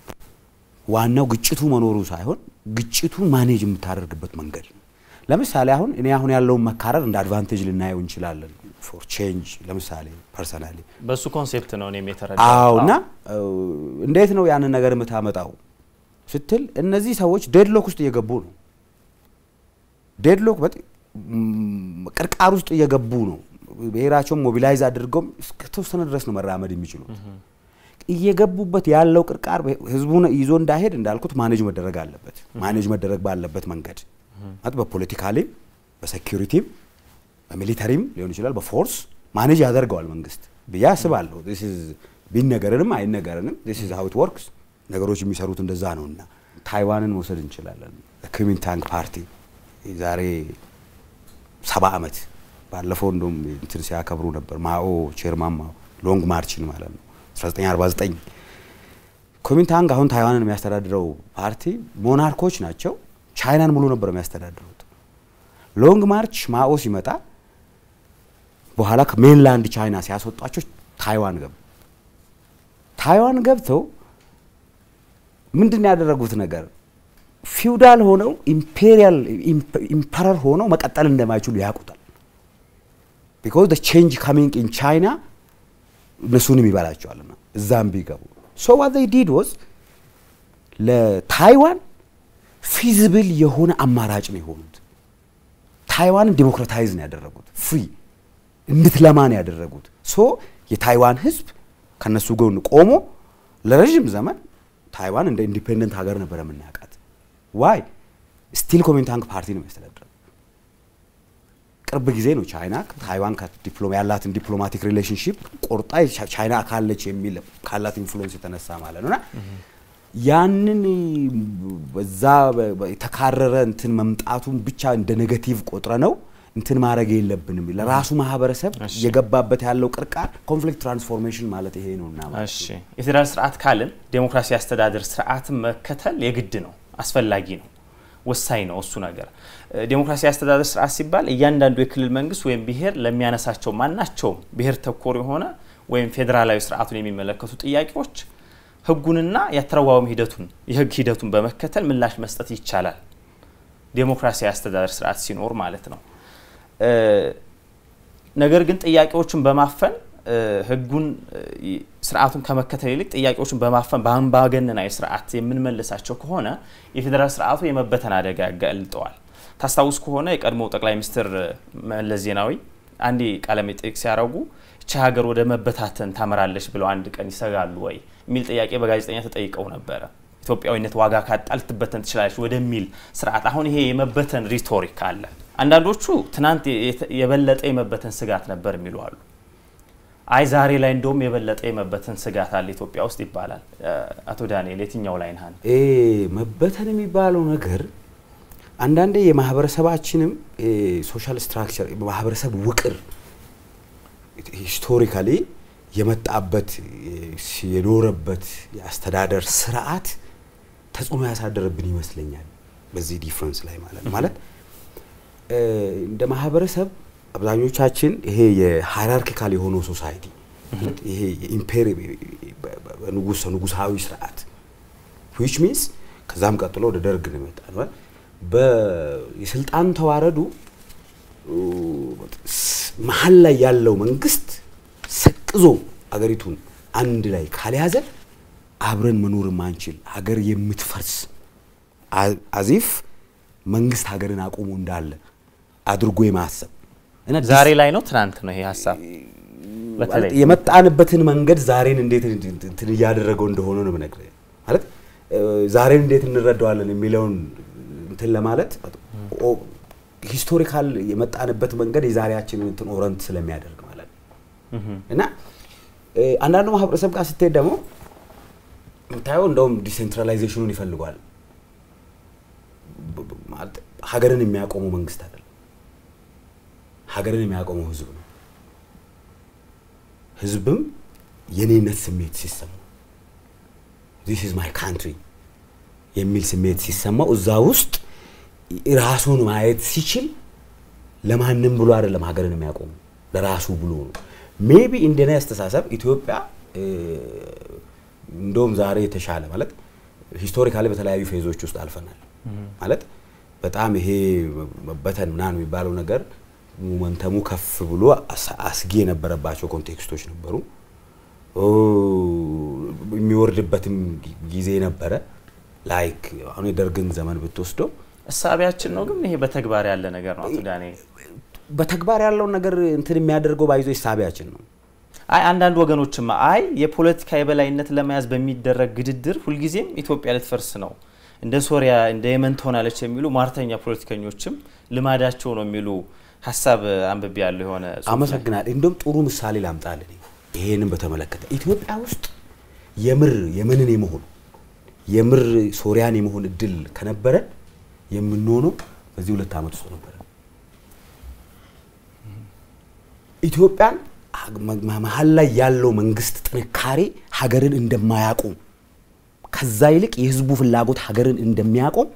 ዋናው ግጭቱ መኖሩ ሳይሆን ግጭቱን ማኔጅ የምታደርግበት መንገድ ነው። ለምሳሌ አሁን እኔ አሁን ያለውን መካረር እንደ አድቫንቴጅ ልናየው እንችላለን ፎር ቼንጅ ለምሳሌ ፐርሰናሊ በሱ ኮንሴፕት ነው እኔም የተረዳሁት። አዎ እና አዎ። እንዴት ነው ያንን ነገር የምታመጣው ስትል እነዚህ ሰዎች ዴድሎክ ውስጥ እየገቡ ነው። ዴድሎክ በጥ- ም- ቅርቃር ውስጥ እየገቡ ነው። ብሔራቸውን ሞቢላይዝ አድርገውም እስከተወሰነ ድረስ ነው መራመድ የሚችሉት። እየገቡበት ያለው ቅርቃር ህዝቡን ይዞ እንዳይሄድ እንዳልኩት ማኔጅ መደረግ አለበት። ማኔጅ መደረግ ባለበት መንገድ ማለት በፖለቲካሊም፣ በሴኪሪቲም፣ በሚሊተሪም ሊሆን ይችላል። በፎርስ ማኔጅ ያደርገዋል መንግስት ብዬ አስባለሁ። This is- ቢነገረንም አይነገረንም ዲስ ኢዝ ሃው ኢት ወርክስ ነገሮች የሚሰሩት እንደዛ ነው እና ታይዋንን መውሰድ እንችላለን። ኩሚንታንግ ፓርቲ ዛሬ ሰባ ዓመት ባለፈው እንደውም እንትን ሲያከብሩ ነበር ማኦ ቼርማን ማኦ ሎንግ ማርችን ማለት ነው 1949 ኩሚንታንግ አሁን ታይዋንን የሚያስተዳድረው ፓርቲ ሞናርኮች ናቸው። ቻይናን ሙሉ ነበር የሚያስተዳድሩት። ሎንግ ማርች ማኦ ሲመጣ በኋላ ከሜንላንድ ቻይና ሲያስወጧቸው ታይዋን ገቡ። ታይዋን ገብተው ምንድን ነው ያደረጉት ነገር ፊውዳል ሆነው ኢምፔሪያል ኢምፐረር ሆነው መቀጠል እንደማይችሉ ያውቁታል። ቢኮዝ ደ ቼንጅ ካሚንግ ኢን ቻይና እነሱንም ይበላቸዋልና እዛም ቢገቡ ሶ ዋት ዜይ ዲድ ወዝ ለታይዋን ፊዚብል የሆነ አማራጭ ነው የሆኑት። ታይዋንን ዲሞክራታይዝ ነው ያደረጉት፣ ፍሪ እንድትለማ ነው ያደረጉት። ሶ የታይዋን ህዝብ ከነሱ ጎን ቆሞ ለረዥም ዘመን ታይዋን እንደ ኢንዲፔንደንት ሀገር ነበር የምናውቃት። ዋይ ስቲል ኮሚንታንግ ፓርቲ ነው የሚያስተዳድረው። ቅርብ ጊዜ ነው ቻይና ታይዋን ያላትን ዲፕሎማቲክ ሪሌሽንሽፕ ቆርጣ ቻይና አካለች የሚል ካላት ኢንፍሉዌንስ የተነሳ ማለት ነውና ያንን በዛ የተካረረ እንትን መምጣቱን ብቻ እንደ ኔጋቲቭ ቆጥረ ነው እንትን ማድረግ የለብንም። ለራሱ ማህበረሰብ የገባበት ያለው ቅርቃር ኮንፍሊክት ትራንስፎርሜሽን ማለት ይሄ ነው እና እሺ የፌዴራል ስርዓት ካልን ዴሞክራሲ አስተዳደር ስርዓትን መከተል የግድ ነው፣ አስፈላጊ ነው፣ ወሳኝ ነው። እሱ ነገር ዴሞክራሲ አስተዳደር ስርዓት ሲባል እያንዳንዱ የክልል መንግስት ወይም ብሔር ለሚያነሳቸው ማናቸውም ብሔር ተኮር የሆነ ወይም ፌዴራላዊ ስርዓቱን የሚመለከቱ ጥያቄዎች ህጉንና የአተረጓጎም ሂደቱን የህግ ሂደቱን በመከተል ምላሽ መስጠት ይቻላል። ዴሞክራሲያዊ አስተዳደር ስርዓት ሲኖር ማለት ነው። ነገር ግን ጥያቄዎችን በማፈን ህጉን ስርዓቱን ከመከተል ይልቅ ጥያቄዎችን በማፈን በአምባገነናዊ ስርዓት የምንመልሳቸው ከሆነ የፌዴራል ስርዓቱ የመበተን አደጋ ያጋልጠዋል። ታስታውስ ከሆነ የቀድሞው ጠቅላይ ሚኒስትር መለስ ዜናዊ አንዴ ቃለ መጠይቅ ሲያደርጉ ይቺ ሀገር ወደ መበታተን ታመራለች ብለው አንድ ቀን ይሰጋሉ ወይ የሚል ጥያቄ በጋዜጠኛ ተጠይቀው ነበረ። ኢትዮጵያዊነት ዋጋ ካጣ ልትበተን ትችላለች ወደሚል ስርዓት አሁን ይሄ የመበተን ሪቶሪክ አለ። አንዳንዶቹ ትናንት የበለጠ የመበተን ስጋት ነበር የሚሉ አሉ። አይ ዛሬ ላይ እንደውም የበለጠ የመበተን ስጋት አለ ኢትዮጵያ ውስጥ ይባላል። አቶ ዳንኤል የትኛው ላይ ነህ? መበተን የሚባለው ነገር አንዳንዴ የማህበረሰባችንም ሶሻል ስትራክቸር ማህበረሰብ ውቅር ሂስቶሪካሊ የመጣበት የኖረበት የአስተዳደር ስርዓት ተጽዕኖ ያሳደረብን ይመስለኛል። በዚህ ዲፍረንስ ላይ ማለት ማለት እንደ ማህበረሰብ አብዛኞቻችን ይሄ የሃይራርኪካል የሆነው ሶሳይቲ ይሄ የኢምፔሪ ንጉስ ንጉሳዊ ስርዓት ዊች ሚንስ ከዛም ቀጥሎ ወደ ደርግ ነው የመጣ ነው። የስልጣን ተዋረዱ መሀል ላይ ያለው መንግስት ሰቅዞ አገሪቱን አንድ ላይ ካልያዘ አብረን መኖር ማንችል ሀገር የምትፈርስ አዚፍ መንግስት ሀገርን አቁሞ እንዳለ አድርጎ የማሰብ ዛሬ ላይ ነው ትናንት ነው ይሄ ሀሳብ የመጣንበትን መንገድ ዛሬን እንዴት እንትን እያደረገው እንደሆነ ነው የምነግርህ። ማለት ዛሬን እንዴት እንረዳዋለን የሚለውን እንትን ለማለት ሂስቶሪካል የመጣንበት መንገድ የዛሬያችንን እንትን ኦረንት ስለሚያደርግ ማለት ነው እና አንዳንዱ ማህበረሰብ ጋር ስትሄድ ደግሞ የምታየው እንደውም ዲሴንትራላይዜሽኑን ይፈልጓል። ሀገርን የሚያቆመው መንግስት አይደለም፣ ሀገርን የሚያቆመው ህዝብ ነው። ህዝብም የኔነት ስሜት ሲሰማው ዚስ ኢዝ ማይ ካንትሪ የሚል ስሜት ሲሰማው እዛ ውስጥ ራሱን ማየት ሲችል ለማንም ብሎ አይደለም ሀገርን የሚያቆሙ ለራሱ ብሎ ነው። ሜቢ እንደኔ አስተሳሰብ ኢትዮጵያ እንደውም ዛሬ የተሻለ ማለት ሂስቶሪካሊ በተለያዩ ፌዞች ውስጥ አልፈናል። ማለት በጣም ይሄ መበተን ምናምን የሚባለው ነገር ሞመንተሙ ከፍ ብሎ አስጊ የነበረባቸው ኮንቴክስቶች ነበሩ። የሚወርድበትም ጊዜ ነበረ። ላይክ አሁን የደርግን ዘመን ብትወስደው እሳቢያችን ነው፣ ግን ይሄ በተግባር ያለ ነገር ነው። አቶ ዳንኤል በተግባር ያለውን ነገር እንትን የሚያደርገው ባይዞ እሳቢያችን ነው። አይ አንዳንድ ወገኖችማ አይ የፖለቲካ የበላይነት ለመያዝ በሚደረግ ግድድር ሁልጊዜም ኢትዮጵያ ልትፈርስ ነው እንደ ሶሪያ እንደ የመን ትሆናለች የሚሉ ሟርተኛ ፖለቲከኞችም ልማዳቸው ነው የሚሉ ሀሳብ አንብቤ ያለው የሆነ አመሰግናል። እንደውም ጥሩ ምሳሌ ላምጣልን ይሄንን በተመለከተ ኢትዮጵያ ውስጥ የምር የመንን የመሆን የምር ሶሪያን የመሆን እድል ከነበረ የምንሆነው በዚህ ሁለት ዓመት ውስጥ ነበረ። ኢትዮጵያን መሀል ላይ ያለው መንግስት ጥንካሬ ሀገርን እንደማያቆም ከዛ ይልቅ የህዝቡ ፍላጎት ሀገርን እንደሚያቆም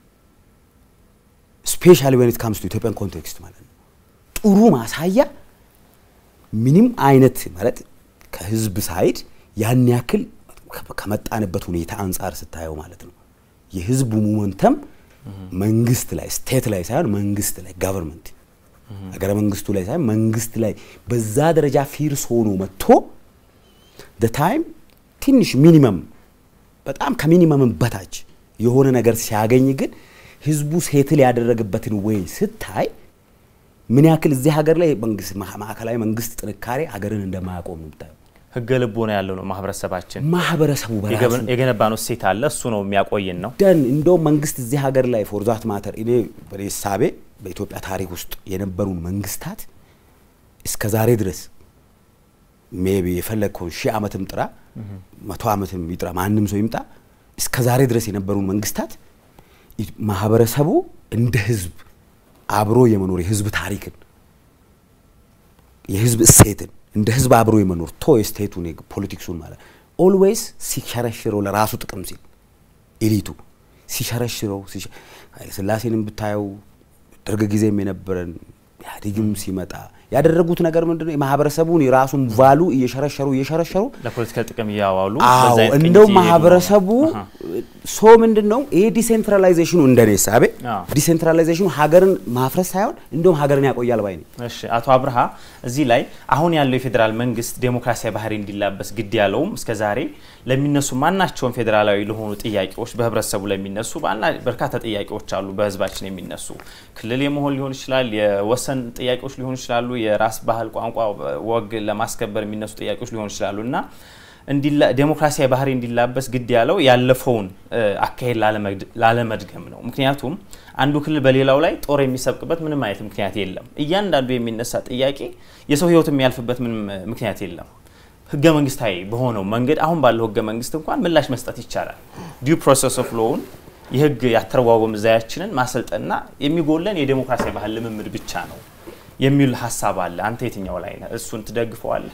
ስፔሻሊ ዌን ኢት ካምስ ቱ ኢትዮጵያን ኮንቴክስት ማለት ነው ጥሩ ማሳያ ምንም አይነት ማለት ከህዝብ ሳይድ ያን ያክል ከመጣንበት ሁኔታ አንጻር ስታየው ማለት ነው የህዝቡ ሞመንተም መንግስት ላይ ስቴት ላይ ሳይሆን መንግስት ላይ ጋቨርንመንት ሀገረ መንግስቱ ላይ ሳይሆን መንግስት ላይ በዛ ደረጃ ፊርስ ሆኖ መጥቶ ታይም ትንሽ ሚኒመም በጣም ከሚኒመምን በታች የሆነ ነገር ሲያገኝ ግን ህዝቡ ሴትል ያደረገበትን ወይ ስታይ ምን ያክል እዚህ ሀገር ላይ መንግስት ማዕከላዊ መንግስት ጥንካሬ ሀገርን እንደማያቆም ነው የምታየው። ህገ ልቦና ያለው ነው ማህበረሰባችን። ማህበረሰቡ በራሱ የገነባ ነው እሴት አለ። እሱ ነው የሚያቆይን ነው። ደን እንደውም መንግስት እዚህ ሀገር ላይ ፎርዛት ማተር እኔ በሳቤ በኢትዮጵያ ታሪክ ውስጥ የነበሩን መንግስታት እስከ ዛሬ ድረስ ሜቢ የፈለግከውን ሺህ ዓመትም ጥራ መቶ ዓመትም ይጥራ ማንም ሰው ይምጣ እስከ ዛሬ ድረስ የነበሩን መንግስታት ማህበረሰቡ እንደ ህዝብ አብሮ የመኖር የህዝብ ታሪክን የህዝብ እሴትን እንደ ህዝብ አብሮ የመኖር ቶ ስቴቱን ፖለቲክሱን ማለት ኦልዌይስ ሲሸረሽረው ለራሱ ጥቅም ሲል ኤሊቱ ሲሸረሽረው ኃይለሥላሴንም ብታየው ደርግ ጊዜም የነበረን ኢህአዴግም ሲመጣ ያደረጉት ነገር ምንድነው? የማህበረሰቡን የራሱን ቫሉ እየሸረሸሩ እየሸረሸሩ ለፖለቲካል ጥቅም እያዋሉ አዎ እንደው ማህበረሰቡ ሶ ምንድን ነው ይሄ ዲሴንትራላይዜሽኑ እንደኔ ሳቤ ዲሴንትራላይዜሽኑ ሀገርን ማፍረስ ሳይሆን እንደውም ሀገርን ያቆያል ባይ ነኝ። እሺ አቶ አብርሃ እዚህ ላይ አሁን ያለው የፌዴራል መንግስት ዴሞክራሲያዊ ባህሪ እንዲላበስ ግድ ያለውም እስከ ዛሬ ለሚነሱ ማናቸውን ፌዴራላዊ ለሆኑ ጥያቄዎች በህብረተሰቡ ለሚነሱ በርካታ ጥያቄዎች አሉ። በህዝባችን የሚነሱ ክልል የመሆን ሊሆን ይችላል፣ የወሰን ጥያቄዎች ሊሆኑ ይችላሉ፣ የራስ ባህል፣ ቋንቋ፣ ወግ ለማስከበር የሚነሱ ጥያቄዎች ሊሆኑ ይችላሉ እና ዴሞክራሲያዊ ባህሪ እንዲላበስ ግድ ያለው ያለፈውን አካሄድ ላለመድገም ነው። ምክንያቱም አንዱ ክልል በሌላው ላይ ጦር የሚሰብቅበት ምንም አይነት ምክንያት የለም። እያንዳንዱ የሚነሳ ጥያቄ የሰው ህይወት የሚያልፍበት ምንም ምክንያት የለም። ህገ መንግስታዊ በሆነው መንገድ አሁን ባለው ህገ መንግስት እንኳን ምላሽ መስጠት ይቻላል። ዲዩ ፕሮሰስ ኦፍ ሎውን የህግ ያተረጓጎም ዘያችንን ማሰልጠንና የሚጎለን የዴሞክራሲያዊ ባህል ልምምድ ብቻ ነው የሚል ሀሳብ አለ። አንተ የትኛው ላይ ነህ? እሱን ትደግፈዋለህ?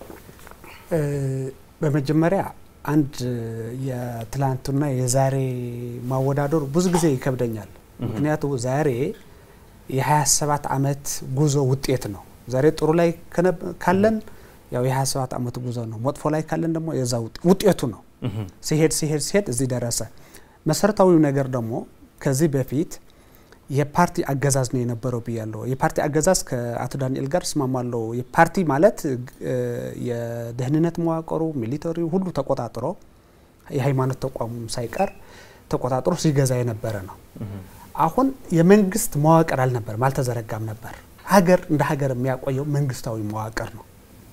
በመጀመሪያ አንድ የትላንቱና የዛሬ ማወዳደሩ ብዙ ጊዜ ይከብደኛል። ምክንያቱ ዛሬ የ27 ዓመት ጉዞ ውጤት ነው። ዛሬ ጥሩ ላይ ካለን ያው የ27 ዓመት ጉዞ ነው። መጥፎ ላይ ካለን ደግሞ የዛ ውጤቱ ነው። ሲሄድ ሲሄድ ሲሄድ እዚህ ደረሰ። መሰረታዊው ነገር ደግሞ ከዚህ በፊት የፓርቲ አገዛዝ ነው የነበረው ብያለሁ። የፓርቲ አገዛዝ ከአቶ ዳንኤል ጋር እስማማለሁ። የፓርቲ ማለት የደህንነት መዋቅሩ ሚሊተሪ ሁሉ ተቆጣጥሮ የሃይማኖት ተቋሙ ሳይቀር ተቆጣጥሮ ሲገዛ የነበረ ነው። አሁን የመንግስት መዋቅር አልነበርም፣ አልተዘረጋም ነበር። ሀገር እንደ ሀገር የሚያቆየው መንግስታዊ መዋቅር ነው፣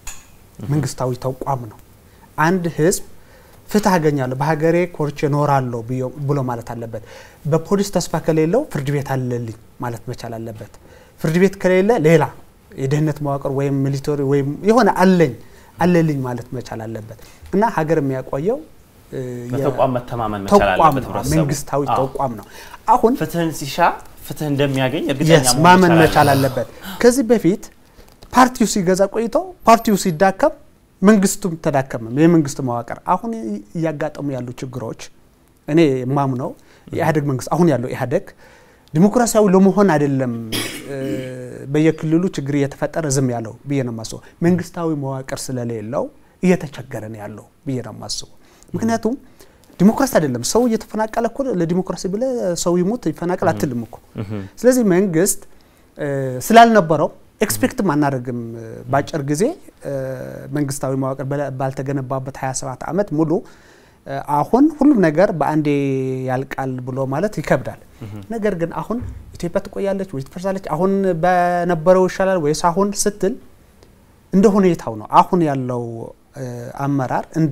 መንግስታዊ ተቋም ነው። አንድ ህዝብ ፍትህ አገኛለሁ በሀገሬ ኮርቼ እኖራለሁ ብሎ ማለት አለበት። በፖሊስ ተስፋ ከሌለው ፍርድ ቤት አለልኝ ማለት መቻል አለበት። ፍርድ ቤት ከሌለ ሌላ የደህንነት መዋቅር ወይም ሚሊተሪ ወይም የሆነ አለኝ አለልኝ ማለት መቻል አለበት እና ሀገር የሚያቆየው በተቋም መተማመን መቻል ተቋም አለበት ነው፣ ህብረተሰቡ። መንግስታዊ አዎ። ተቋም ነው። አሁን ፍትህን ሲሻ ፍትህ እንደሚያገኝ እርግጠኛ የስ መሆን ማመን መቻል መቻል አለበት። አለበት። ከዚህ በፊት ፓርቲው ሲገዛ ቆይቶ ፓርቲው ሲዳከም መንግስቱም ተዳከመም የመንግስት መዋቅር አሁን እያጋጠሙ ያሉ ችግሮች እኔ ማምነው የኢህአዴግ መንግስት አሁን ያለው ኢህአዴግ ዲሞክራሲያዊ ለመሆን አይደለም እ፣ በየክልሉ ችግር እየተፈጠረ ዝም ያለው ብዬ ነው የማስበው። መንግስታዊ መዋቅር ስለሌለው እየተቸገረ ነው ያለው ብዬ ነው የማስበው። ምክንያቱም ዲሞክራሲ አይደለም ሰው እየተፈናቀለ እኮ ለዲሞክራሲ ብለ ሰው ይሙት ይፈናቀል አትልም እኮ። ስለዚህ መንግስት እ፣ ስላልነበረው ኤክስፔክትም አናደርግም እ፣ በአጭር ጊዜ እ፣ መንግስታዊ መዋቅር በላ- ባልተገነባበት 27 ዓመት ሙሉ እ፣ አሁን ሁሉም ነገር በአንዴ ያልቃል ብሎ ማለት ይከብዳል። ነገር ግን አሁን ኢትዮጵያ ትቆያለች ወይ ትፈርሳለች፣ አሁን በነበረው ይሻላል ወይስ አሁን ስትል እንደ ሁኔታው ነው። አሁን ያለው እ፣ አመራር እንደ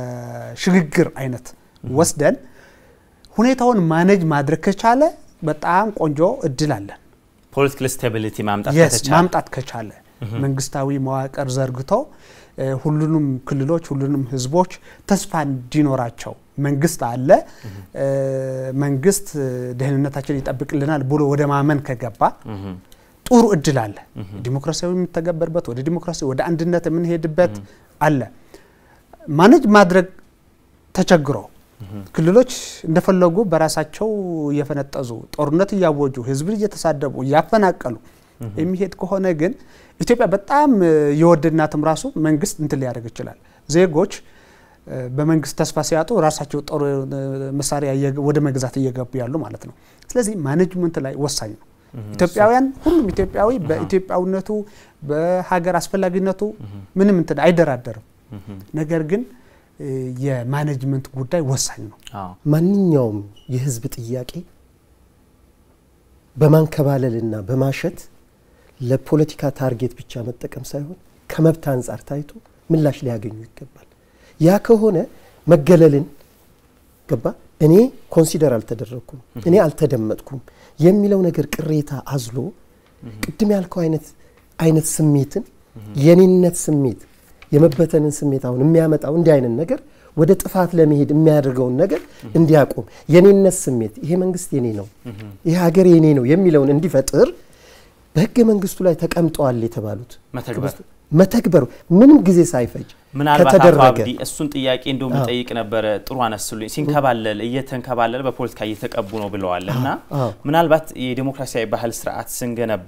ሽግግር አይነት ወስደን ሁኔታውን ማኔጅ ማድረግ ከቻለ በጣም ቆንጆ እድል አለን። ፖለቲካል ስታቢሊቲ ማምጣት የስ ከተቻለ ማምጣት ከቻለ መንግስታዊ መዋቅር ዘርግቶ እ፣ ሁሉንም ክልሎች ሁሉንም ህዝቦች ተስፋ እንዲኖራቸው መንግስት አለ እ፣ መንግስት እ፣ ደህንነታችን ይጠብቅልናል ብሎ ወደ ማመን ከገባ ጥሩ እድል አለ። ዲሞክራሲያዊ የሚተገበርበት ወደ ዲሞክራሲ ወደ አንድነት የምንሄድበት አለ። ማኔጅ ማድረግ ተቸግሮ ክልሎች እንደፈለጉ በራሳቸው እየፈነጠዙ ጦርነት እያወጁ ህዝብን እየተሳደቡ እያፈናቀሉ የሚሄድ ከሆነ ግን ኢትዮጵያ በጣም እ፣ የወደድናትም ራሱ መንግስት እንትን ሊያደርግ ይችላል። ዜጎች በመንግስት ተስፋ ሲያጡ ራሳቸው ጦር መሳሪያ ወደ መግዛት እየገቡ ያሉ ማለት ነው። ስለዚህ ማኔጅመንት ላይ ወሳኝ ነው። ኢትዮጵያውያን ሁሉም ኢትዮጵያዊ በኢትዮጵያዊነቱ በሀገር አስፈላጊነቱ ምንም እንትን አይደራደርም። ነገር ግን የማኔጅመንት ጉዳይ ወሳኝ ነው። ማንኛውም የህዝብ ጥያቄ በማንከባለልና በማሸት ለፖለቲካ ታርጌት ብቻ መጠቀም ሳይሆን ከመብት አንጻር ታይቶ ምላሽ ሊያገኙ ይገባል። ያ ከሆነ መገለልን ገባ እኔ ኮንሲደር አልተደረግኩም፣ እኔ አልተደመጥኩም የሚለው ነገር ቅሬታ አዝሎ ቅድም ያልከው አይነት አይነት ስሜትን የኔነት ስሜት የመበተንን ስሜት አሁን የሚያመጣው እንዲህ አይነት ነገር ወደ ጥፋት ለመሄድ የሚያደርገውን ነገር እንዲያቆም የኔነት ስሜት ይሄ መንግስት የኔ ነው፣ ይሄ ሀገር የኔ ነው የሚለውን እንዲፈጥር በህገ መንግስቱ ላይ ተቀምጠዋል የተባሉት መተግበሩ ምንም ጊዜ ሳይፈጅ ምናልባት አቶ አብዲ እሱን ጥያቄ እንደው መጠይቅ ነበረ። ጥሩ አነሱልኝ። ሲንከባለል እየተንከባለለ በፖለቲካ እየተቀቡ ነው ብለዋል እና ምናልባት የዴሞክራሲያዊ ባህል ስርዓት ስንገነባ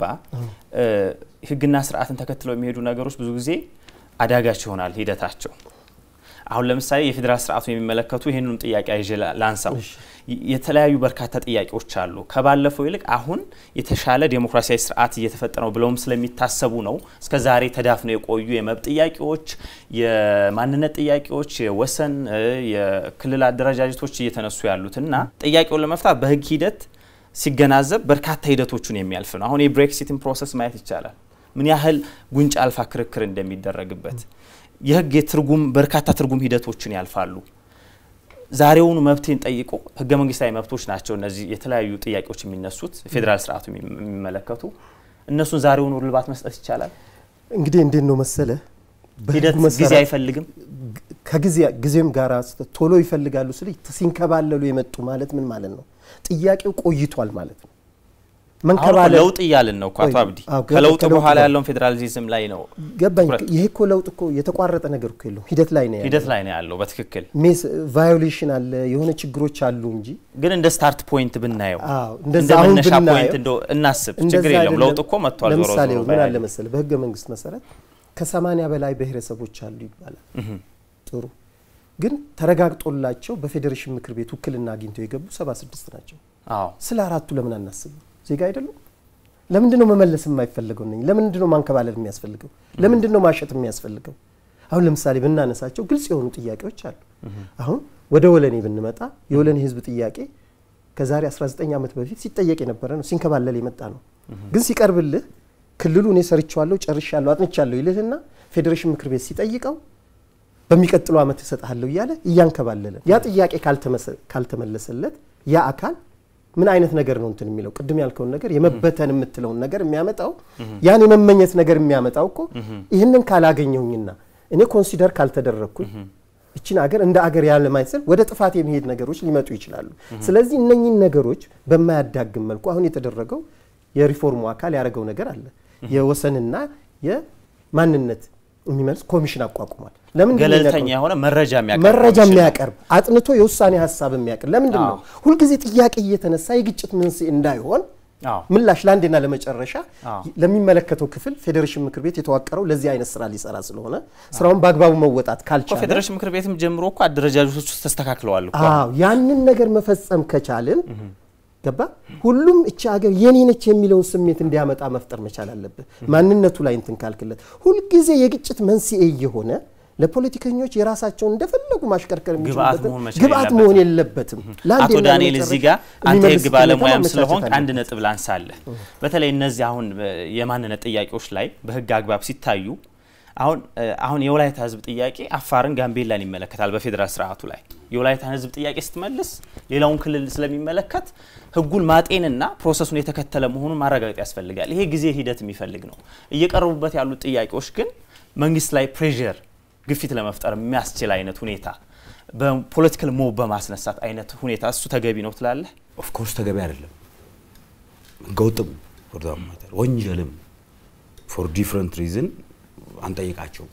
ህግና ስርዓትን ተከትለው የሚሄዱ ነገሮች ብዙ ጊዜ አዳጋች ይሆናል ሂደታቸው። አሁን ለምሳሌ የፌዴራል ስርዓቱን የሚመለከቱ ይህንኑ ጥያቄ ይዤ ላንሳው። የተለያዩ በርካታ ጥያቄዎች አሉ። ከባለፈው ይልቅ አሁን የተሻለ ዴሞክራሲያዊ ስርዓት እየተፈጠረ ነው ብለውም ስለሚታሰቡ ነው እስከ ዛሬ ተዳፍነው የቆዩ የመብት ጥያቄዎች፣ የማንነት ጥያቄዎች፣ የወሰን የክልል አደረጃጀቶች እየተነሱ ያሉት እና ጥያቄውን ለመፍታት በህግ ሂደት ሲገናዘብ በርካታ ሂደቶቹን የሚያልፍ ነው። አሁን የብሬክሲትን ፕሮሰስ ማየት ይቻላል። ምን ያህል ጉንጭ አልፋ ክርክር እንደሚደረግበት የህግ የትርጉም በርካታ ትርጉም ሂደቶችን ያልፋሉ። ዛሬውኑ መብቴን ጠይቆ ህገ መንግስታዊ መብቶች ናቸው እነዚህ የተለያዩ ጥያቄዎች የሚነሱት ፌዴራል ስርዓቱ የሚመለከቱ እነሱን ዛሬውኑ እልባት መስጠት ይቻላል። እንግዲህ እንዴት ነው መሰለ ሂደት ጊዜ አይፈልግም። ከጊዜም ጋር ቶሎ ይፈልጋሉ ስል ሲንከባለሉ የመጡ ማለት ምን ማለት ነው? ጥያቄው ቆይቷል ማለት ነው። መንከባለል ለውጥ እያልን ነው እኮ አቶ አብዲ። ከለውጥ በኋላ ያለውን ፌዴራሊዝም ላይ ነው ገባኝ። ይሄ እኮ ለውጥ እኮ የተቋረጠ ነገር እኮ የለውም፣ ሂደት ላይ ነው ያለው። ሂደት ላይ ነው ያለው። በትክክል ሜስ ቫዮሌሽን አለ፣ የሆነ ችግሮች አሉ እንጂ ግን እንደ ስታርት ፖይንት ብናየው እንደ መነሻ ፖይንት እንደ እናስብ፣ ችግር የለም። ለውጥ እኮ መጥቷል። ዞሮ ለምሳሌ ዞሮ ምን አለ መሰለ በህገ መንግስት መሰረት ከሰማኒያ በላይ ብሔረሰቦች አሉ ይባላል። ጥሩ ግን ተረጋግጦላቸው በፌዴሬሽን ምክር ቤት ውክልና አግኝተው የገቡ ሰባ ስድስት ናቸው። አዎ ስለ አራቱ ለምን አናስብም? ዜጋ አይደሉም? ለምንድን ነው መመለስ የማይፈልገው? ነኝ ለምንድን ነው ማንከባለል የሚያስፈልገው? ለምንድን ነው ማሸት የሚያስፈልገው? አሁን ለምሳሌ ብናነሳቸው ግልጽ የሆኑ ጥያቄዎች አሉ። አሁን ወደ ወለኔ ብንመጣ የወለኔ ህዝብ ጥያቄ ከዛሬ 19 ዓመት በፊት ሲጠየቅ የነበረ ነው፣ ሲንከባለል የመጣ ነው። ግን ሲቀርብልህ ክልሉ እኔ ሰርቼዋለሁ፣ ጨርሻለሁ፣ አጥንቻለሁ ይልህና ፌዴሬሽን ምክር ቤት ሲጠይቀው በሚቀጥለው ዓመት እሰጥሃለሁ እያለ እያንከባለለ ያ ጥያቄ ካልተመለሰለት ያ አካል ምን አይነት ነገር ነው እንትን የሚለው ቅድም ያልከውን ነገር የመበተን የምትለውን ነገር የሚያመጣው ያን የመመኘት ነገር የሚያመጣው እኮ ይህንን ካላገኘሁኝና እኔ ኮንሲደር ካልተደረግኩኝ እችን አገር እንደ አገር ያለ ማየት ስል ወደ ጥፋት የሚሄድ ነገሮች ሊመጡ ይችላሉ። ስለዚህ እነኚህን ነገሮች በማያዳግም መልኩ አሁን የተደረገው የሪፎርሙ አካል ያደረገው ነገር አለ። የወሰንና የማንነት የሚመልስ ኮሚሽን አቋቁሟል። ለምንድን ነው ገለልተኛ የሚያቀርበው? የሆነ መረጃ የሚያቀርብ መረጃ ኮሚሽን ነው። የሚያቀርብ አጥንቶ የውሳኔ ሀሳብ የሚያቀርብ ለምንድን ነው ሁልጊዜ ጥያቄ እየተነሳ የግጭት መንስኤ እንዳይሆን አዎ። ምላሽ ለአንዴና ለመጨረሻ አዎ። ለሚመለከተው ክፍል ፌዴሬሽን ምክር ቤት የተዋቀረው ለዚህ አይነት ስራ ሊሰራ ስለሆነ ስራውን በአግባቡ መወጣት እኮ ካልቻለ ፌዴሬሽን ምክር ቤትም ጀምሮ እኮ አደረጃጀቶች ውስጥ ተስተካክለዋል እኮ አዎ ያንን ነገር መፈጸም ከቻልን ገባ ሁሉም እቺ ሀገር የኔ ነች የሚለውን ስሜት እንዲያመጣ መፍጠር መቻል አለብህ። ማንነቱ ላይ እንትን ካልክለት ሁልጊዜ የግጭት መንስኤ እየሆነ ለፖለቲከኞች የራሳቸውን እንደፈለጉ ማሽከርከር ግብአት የሚችሉበትን መሆን መቻል ግብአት የለበትም። መሆን የለበትም። ለአንዴና አቶ ዳንኤል ለመጨረሻ እዚህ ጋር አንተ የሚመልስ የህግ ሁኔታ ባለሙያም ማመቻቸት ስለሆንክ አንድ አለበት። ነጥብ ላንሳለህ። በተለይ እነዚህ አሁን እ፣ የማንነት ጥያቄዎች ላይ በህግ አግባብ ሲታዩ አሁን እ፣ አሁን የወላይታ ህዝብ ጥያቄ አፋርን፣ ጋምቤላን ይመለከታል። በፌዴራል ስርዓቱ ላይ የወላይታን ህዝብ ጥያቄ ስትመልስ ሌላውን ክልል ስለሚመለከት ህጉን ማጤንና ፕሮሰሱን የተከተለ መሆኑን ማረጋገጥ ያስፈልጋል። ይሄ ጊዜ ሂደት የሚፈልግ ነው። እየቀረቡበት ያሉት ጥያቄዎች ግን መንግስት ላይ ፕሬዠር ግፊት ለመፍጠር የሚያስችል አይነት ሁኔታ በፖለቲካል ሞብ በማስነሳት አይነት ሁኔታ እሱ ተገቢ ነው ትላለህ? ኦፍኮርስ ተገቢ አይደለም። ህገወጥም ፎር ዛት ማተር ወንጀልም ፎር ዲፍረንት ሪዝን አንጠይቃቸውም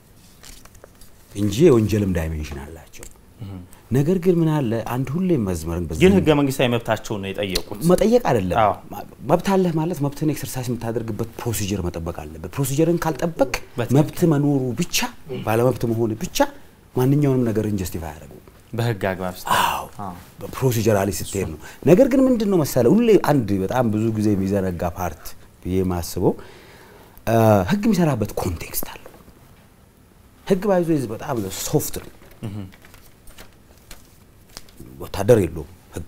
እንጂ የወንጀልም ዳይሜንሽን አላቸው። ነገር ግን ምን አለ አንድ ሁሌም መዝመርን በዚህ ግን ህገ መንግስታዊ መብታቸውን ነው የጠየቁት። መጠየቅ አይደለም። አዎ። መብት አለህ ማለት መብትን ኤክሰርሳይዝ የምታደርግበት ፕሮሲጀር መጠበቅ አለበት። ፕሮሲጀርን ካልጠበቅ በትክክል። መብት መኖሩ ብቻ ባለመብት መሆን ብቻ ማንኛውንም ነገር ጀስቲፋይ ያደረጉ በህግ አግባብ ስ አዎ በፕሮሲጀራሊ ስትሄድ ነው። ነገር ግን ምንድን ነው መሰለ ሁሌ አንድ በጣም ብዙ ጊዜ የሚዘነጋ ፓርት ብዬ የማስበው ህግ የሚሰራበት ኮንቴክስት አለው። ህግ ባይዞ በጣም ሶፍት ነው። ወታደር የለውም ህግ፣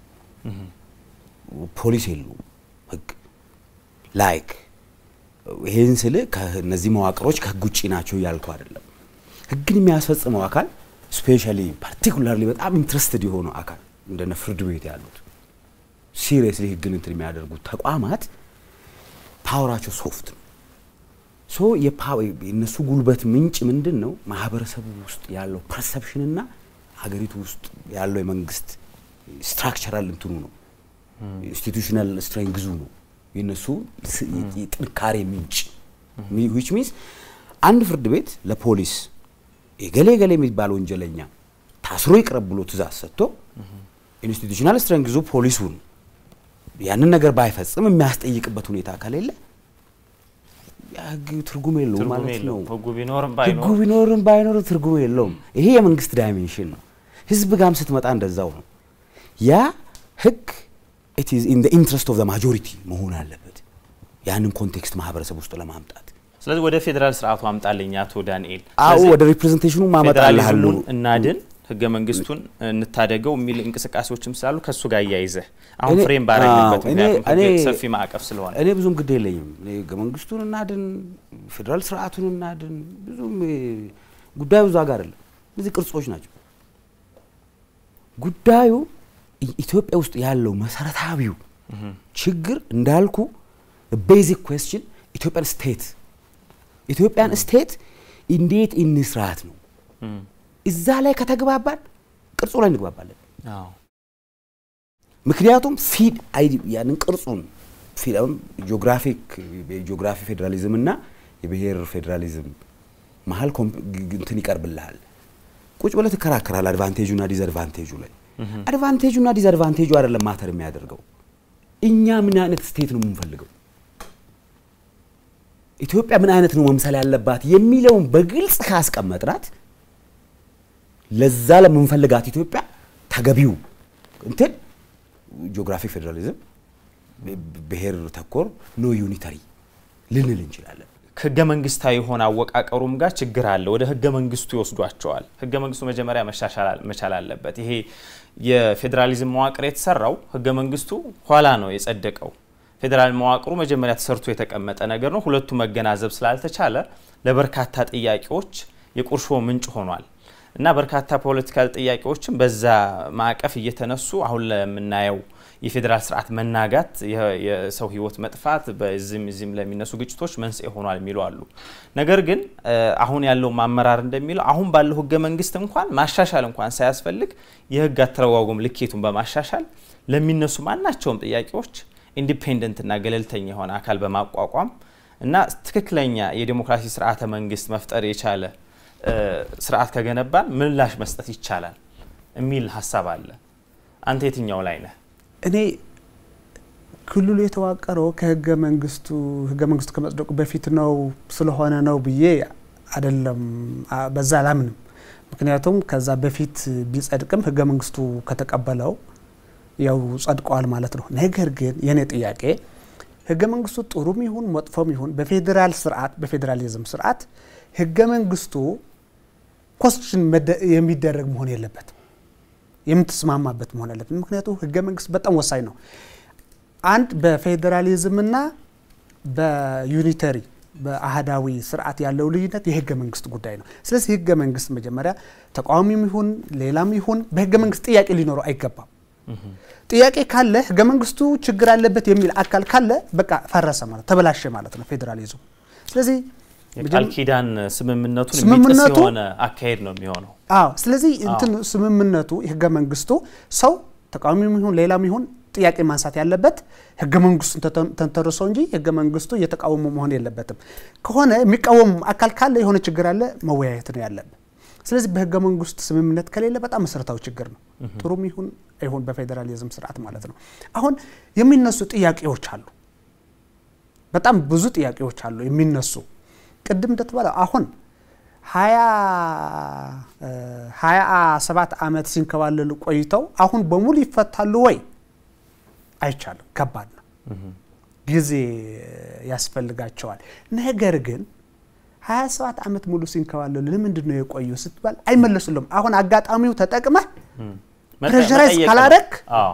ፖሊስ የለውም ህግ። ላይክ ይሄን ስል ከእነዚህ መዋቅሮች ከህግ ውጭ ናቸው እያልኩ አይደለም። ህግን የሚያስፈጽመው አካል ስፔሻሊ ፓርቲኩላርሊ በጣም ኢንትረስትድ የሆነው አካል እንደነ ፍርድ ቤት ያሉት ሲሪየስሊ ህግን እንትን የሚያደርጉት ተቋማት ፓወራቸው ሶፍት ነው። ሶ የእነሱ ጉልበት ምንጭ ምንድን ነው? ማህበረሰቡ ውስጥ ያለው ፐርሰፕሽንና ሀገሪቱ ውስጥ ያለው የመንግስት ስትራክቸራል እንትኑ ነው። ኢንስቲቱሽናል ስትሬንግዙ ነው የእነሱ የጥንካሬ ምንጭ ዊች ሚንስ አንድ ፍርድ ቤት ለፖሊስ የገሌ ገሌ የሚባል ወንጀለኛ ታስሮ ይቅረብ ብሎ ትእዛዝ ሰጥቶ ኢንስቲቱሽናል ስትሬንግዙ ፖሊሱን ያንን ነገር ባይፈጽም የሚያስጠይቅበት ሁኔታ ከሌለ ህግ ትርጉም የለውም ማለት ነው። ህጉ ቢኖርም ህጉ ቢኖርም ባይኖርም ትርጉም የለውም። ይሄ የመንግስት ዳይሜንሽን ነው። ህዝብ ጋም ስትመጣ እንደዛው ነው። ያ ህግ ኢት ኢዝ ኢን ኢንትረስት ኦፍ ዘ ማጆሪቲ መሆን አለበት ያንን ኮንቴክስት ማህበረሰብ ውስጥ ለማምጣት ስለዚህ ወደ ፌዴራል ስርዓቱ አምጣልኝ አቶ ዳንኤል። አዎ ወደ ሪፕሬዘንቴሽኑ ማመጣልሃለሁ። እናድን ህገ መንግስቱን እንታደገው የሚል እንቅስቃሴዎችም ስላሉ ከእሱ ጋር እያይዘህ አሁን ፍሬም ባረግበት ምክንያቱም ሰፊ ማዕቀፍ ስለሆነ እኔ ብዙም ግድ የለኝም። ህገ መንግስቱን እናድን፣ ፌዴራል ስርዓቱን እናድን፣ ብዙም ጉዳዩ እዛ ጋር አይደለም። እነዚህ ቅርጾች ናቸው። ጉዳዩ ኢትዮጵያ ውስጥ ያለው መሰረታዊው ችግር እንዳልኩ ቤዚክ ኩዌስችን ኢትዮጵያን ስቴት ኢትዮጵያን ስቴት እንዴት እንስራት ነው። እዛ ላይ ከተግባባን ቅርጹ ላይ እንግባባለን። ምክንያቱም ፊድ ያንን ቅርጹን ጂኦግራፊክ የጂኦግራፊ ፌዴራሊዝም እና የብሔር ፌዴራሊዝም መሀል እንትን ይቀርብልሃል። ቁጭ ብለህ ትከራከራል። አድቫንቴጁ እና ዲስአድቫንቴጁ ላይ አድቫንቴጁ እና ዲስአድቫንቴጁ አይደለም ማተር የሚያደርገው እኛ ምን አይነት ስቴት ነው የምንፈልገው ኢትዮጵያ ምን አይነት ነው መምሰል ያለባት የሚለውን በግልጽ ካስቀመጥናት ለዛ ለምንፈልጋት ኢትዮጵያ ተገቢው እንትን ጂኦግራፊክ ፌዴራሊዝም ብሔር ተኮር ኖ ዩኒተሪ ልንል እንችላለን። ህገ መንግስታዊ የሆነ አወቃቀሩም ጋር ችግር አለ። ወደ ህገ መንግስቱ ይወስዷቸዋል። ህገ መንግስቱ መጀመሪያ መሻሻል መቻል አለበት። ይሄ የፌዴራሊዝም መዋቅር የተሰራው ህገ መንግስቱ ኋላ ነው የጸደቀው። ፌዴራል መዋቅሩ መጀመሪያ ተሰርቶ የተቀመጠ ነገር ነው። ሁለቱ መገናዘብ ስላልተቻለ ለበርካታ ጥያቄዎች የቁርሾ ምንጭ ሆኗል እና በርካታ ፖለቲካል ጥያቄዎችም በዛ ማዕቀፍ እየተነሱ አሁን ለምናየው የፌዴራል ስርዓት መናጋት፣ የሰው ህይወት መጥፋት፣ በዚህም እዚህም ለሚነሱ ግጭቶች መንስኤ ሆኗል የሚሉ አሉ። ነገር ግን አሁን ያለው አመራር እንደሚለው አሁን ባለው ህገ መንግስት እንኳን ማሻሻል እንኳን ሳያስፈልግ የህግ አተረጓጎም ልኬቱን በማሻሻል ለሚነሱ ማናቸውም ጥያቄዎች ኢንዲፔንደንት እና ገለልተኛ የሆነ አካል በማቋቋም እና ትክክለኛ የዴሞክራሲ ስርዓተ መንግስት መፍጠር የቻለ ስርዓት ከገነባን ምላሽ መስጠት ይቻላል የሚል ሀሳብ አለ። አንተ የትኛው ላይ ነህ? እኔ ክልሉ የተዋቀረው ከህገ መንግስቱ ህገ መንግስቱ ከመጽደቁ በፊት ነው ስለሆነ ነው ብዬ አይደለም፣ በዛ አላምንም። ምክንያቱም ከዛ በፊት ቢጸድቅም ህገ መንግስቱ ከተቀበለው ያው ጸድቀዋል ማለት ነው። ነገር ግን የኔ ጥያቄ ህገ መንግስቱ ጥሩም ይሁን መጥፎም ይሁን በፌዴራል ስርዓት በፌዴራሊዝም ስርዓት ህገ መንግስቱ ኮንስቲቱሽን የሚደረግ መሆን የለበትም፣ የምትስማማበት መሆን አለበት። ምክንያቱም ህገ መንግስት በጣም ወሳኝ ነው። አንድ በፌዴራሊዝምና በዩኒተሪ በአህዳዊ ስርዓት ያለው ልዩነት የህገ መንግስት ጉዳይ ነው። ስለዚህ ህገ መንግስት መጀመሪያ ተቃዋሚም ይሁን ሌላም ይሁን በህገ መንግስት ጥያቄ ሊኖረው አይገባም። ጥያቄ ካለ ህገ መንግስቱ ችግር አለበት የሚል አካል ካለ በቃ ፈረሰ ማለት ተበላሸ ማለት ነው ፌዴራሊዝሙ። ስለዚህ የቃል ኪዳን ስምምነቱን የሚጥስ የሆነ አካሄድ ነው የሚሆነው። አዎ። ስለዚህ እንትን ስምምነቱ የህገ መንግስቱ ሰው ተቃዋሚም ይሁን ሌላም ይሁን ጥያቄ ማንሳት ያለበት ህገ መንግስቱን ተንተርሶ እንጂ ህገ መንግስቱ እየተቃወሙ መሆን የለበትም። ከሆነ የሚቃወሙ አካል ካለ የሆነ ችግር አለ መወያየት ነው ያለብን። ስለዚህ በህገ መንግስቱ ስምምነት ከሌለ በጣም መሰረታዊ ችግር ነው። ጥሩም ይሁን አይሁን በፌዴራሊዝም ስርዓት ማለት ነው። አሁን የሚነሱ ጥያቄዎች አሉ፣ በጣም ብዙ ጥያቄዎች አሉ የሚነሱ ቅድም እንደተባለ አሁን ሀያ ሰባት ዓመት ሲንከባለሉ ቆይተው አሁን በሙሉ ይፈታሉ ወይ? አይቻልም። ከባድ ነው። ጊዜ ያስፈልጋቸዋል። ነገር ግን 27 ዓመት ሙሉ ሲንከባለሉ ለምንድን ነው የቆዩ ስትባል አይመለሱልም። አሁን አጋጣሚው ተጠቅመህ ፕሬሸራይዝ ካላረክ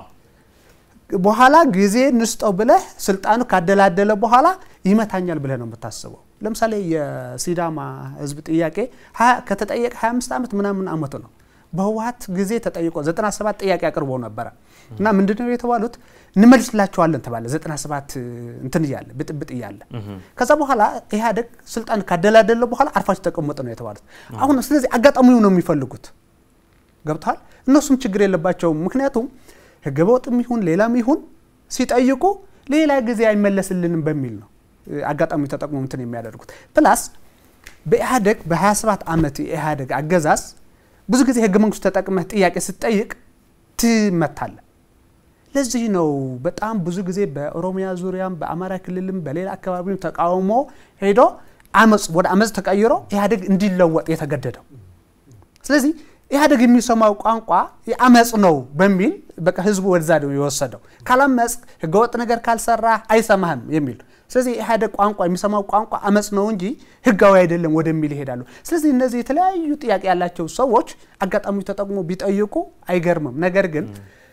በኋላ ጊዜ ንስጠው ብለህ ስልጣኑ ካደላደለ በኋላ ይመታኛል ብለህ ነው የምታስበው። ለምሳሌ የሲዳማ ህዝብ ጥያቄ ከተጠየቀ 25 ዓመት ምናምን አመቱ ነው። በህወሀት ጊዜ ተጠይቆ 97 ጥያቄ አቅርቦ ነበረ እና ምንድነው የተባሉት እንመልስላቸዋለን ተባለ። 97 እንትን እያለ ብጥብጥ እያለ ከዛ በኋላ ኢህአዴግ ስልጣን ካደላደለ በኋላ አርፋችሁ ተቀመጡ ነው የተባሉት። አሁን ስለዚህ አጋጣሚው ነው የሚፈልጉት። ገብተዋል። እነሱም ችግር የለባቸውም። ምክንያቱም ህገ ወጥም ይሁን ሌላም ይሁን ሲጠይቁ ሌላ ጊዜ አይመለስልንም በሚል ነው አጋጣሚው ተጠቅሞ እንትን የሚያደርጉት። ፕላስ በኢህአዴግ በ27 ዓመት የኢህአዴግ አገዛዝ ብዙ ጊዜ ህገ መንግስቱ ተጠቅመህ ጥያቄ ስትጠይቅ ትመታለህ። ለዚህ ነው በጣም ብዙ ጊዜ በኦሮሚያ ዙሪያም በአማራ ክልልም በሌላ አካባቢም ተቃውሞ ሄዶ አመፅ ወደ አመፅ ተቀይሮ ኢህአዴግ እንዲለወጥ የተገደደው። ስለዚህ ኢህአዴግ የሚሰማው ቋንቋ የአመፅ ነው በሚል በቃ ህዝቡ ወደዛ ነው የወሰደው። ካላመፅ ህገወጥ ነገር ካልሰራ አይሰማህም የሚል ስለዚህ የኢህአዴግ ቋንቋ የሚሰማው ቋንቋ አመፅ ነው እንጂ ህጋዊ አይደለም ወደሚል ይሄዳሉ። ስለዚህ እነዚህ የተለያዩ ጥያቄ ያላቸው ሰዎች አጋጣሚ ተጠቅሞ ቢጠይቁ አይገርምም። ነገር ግን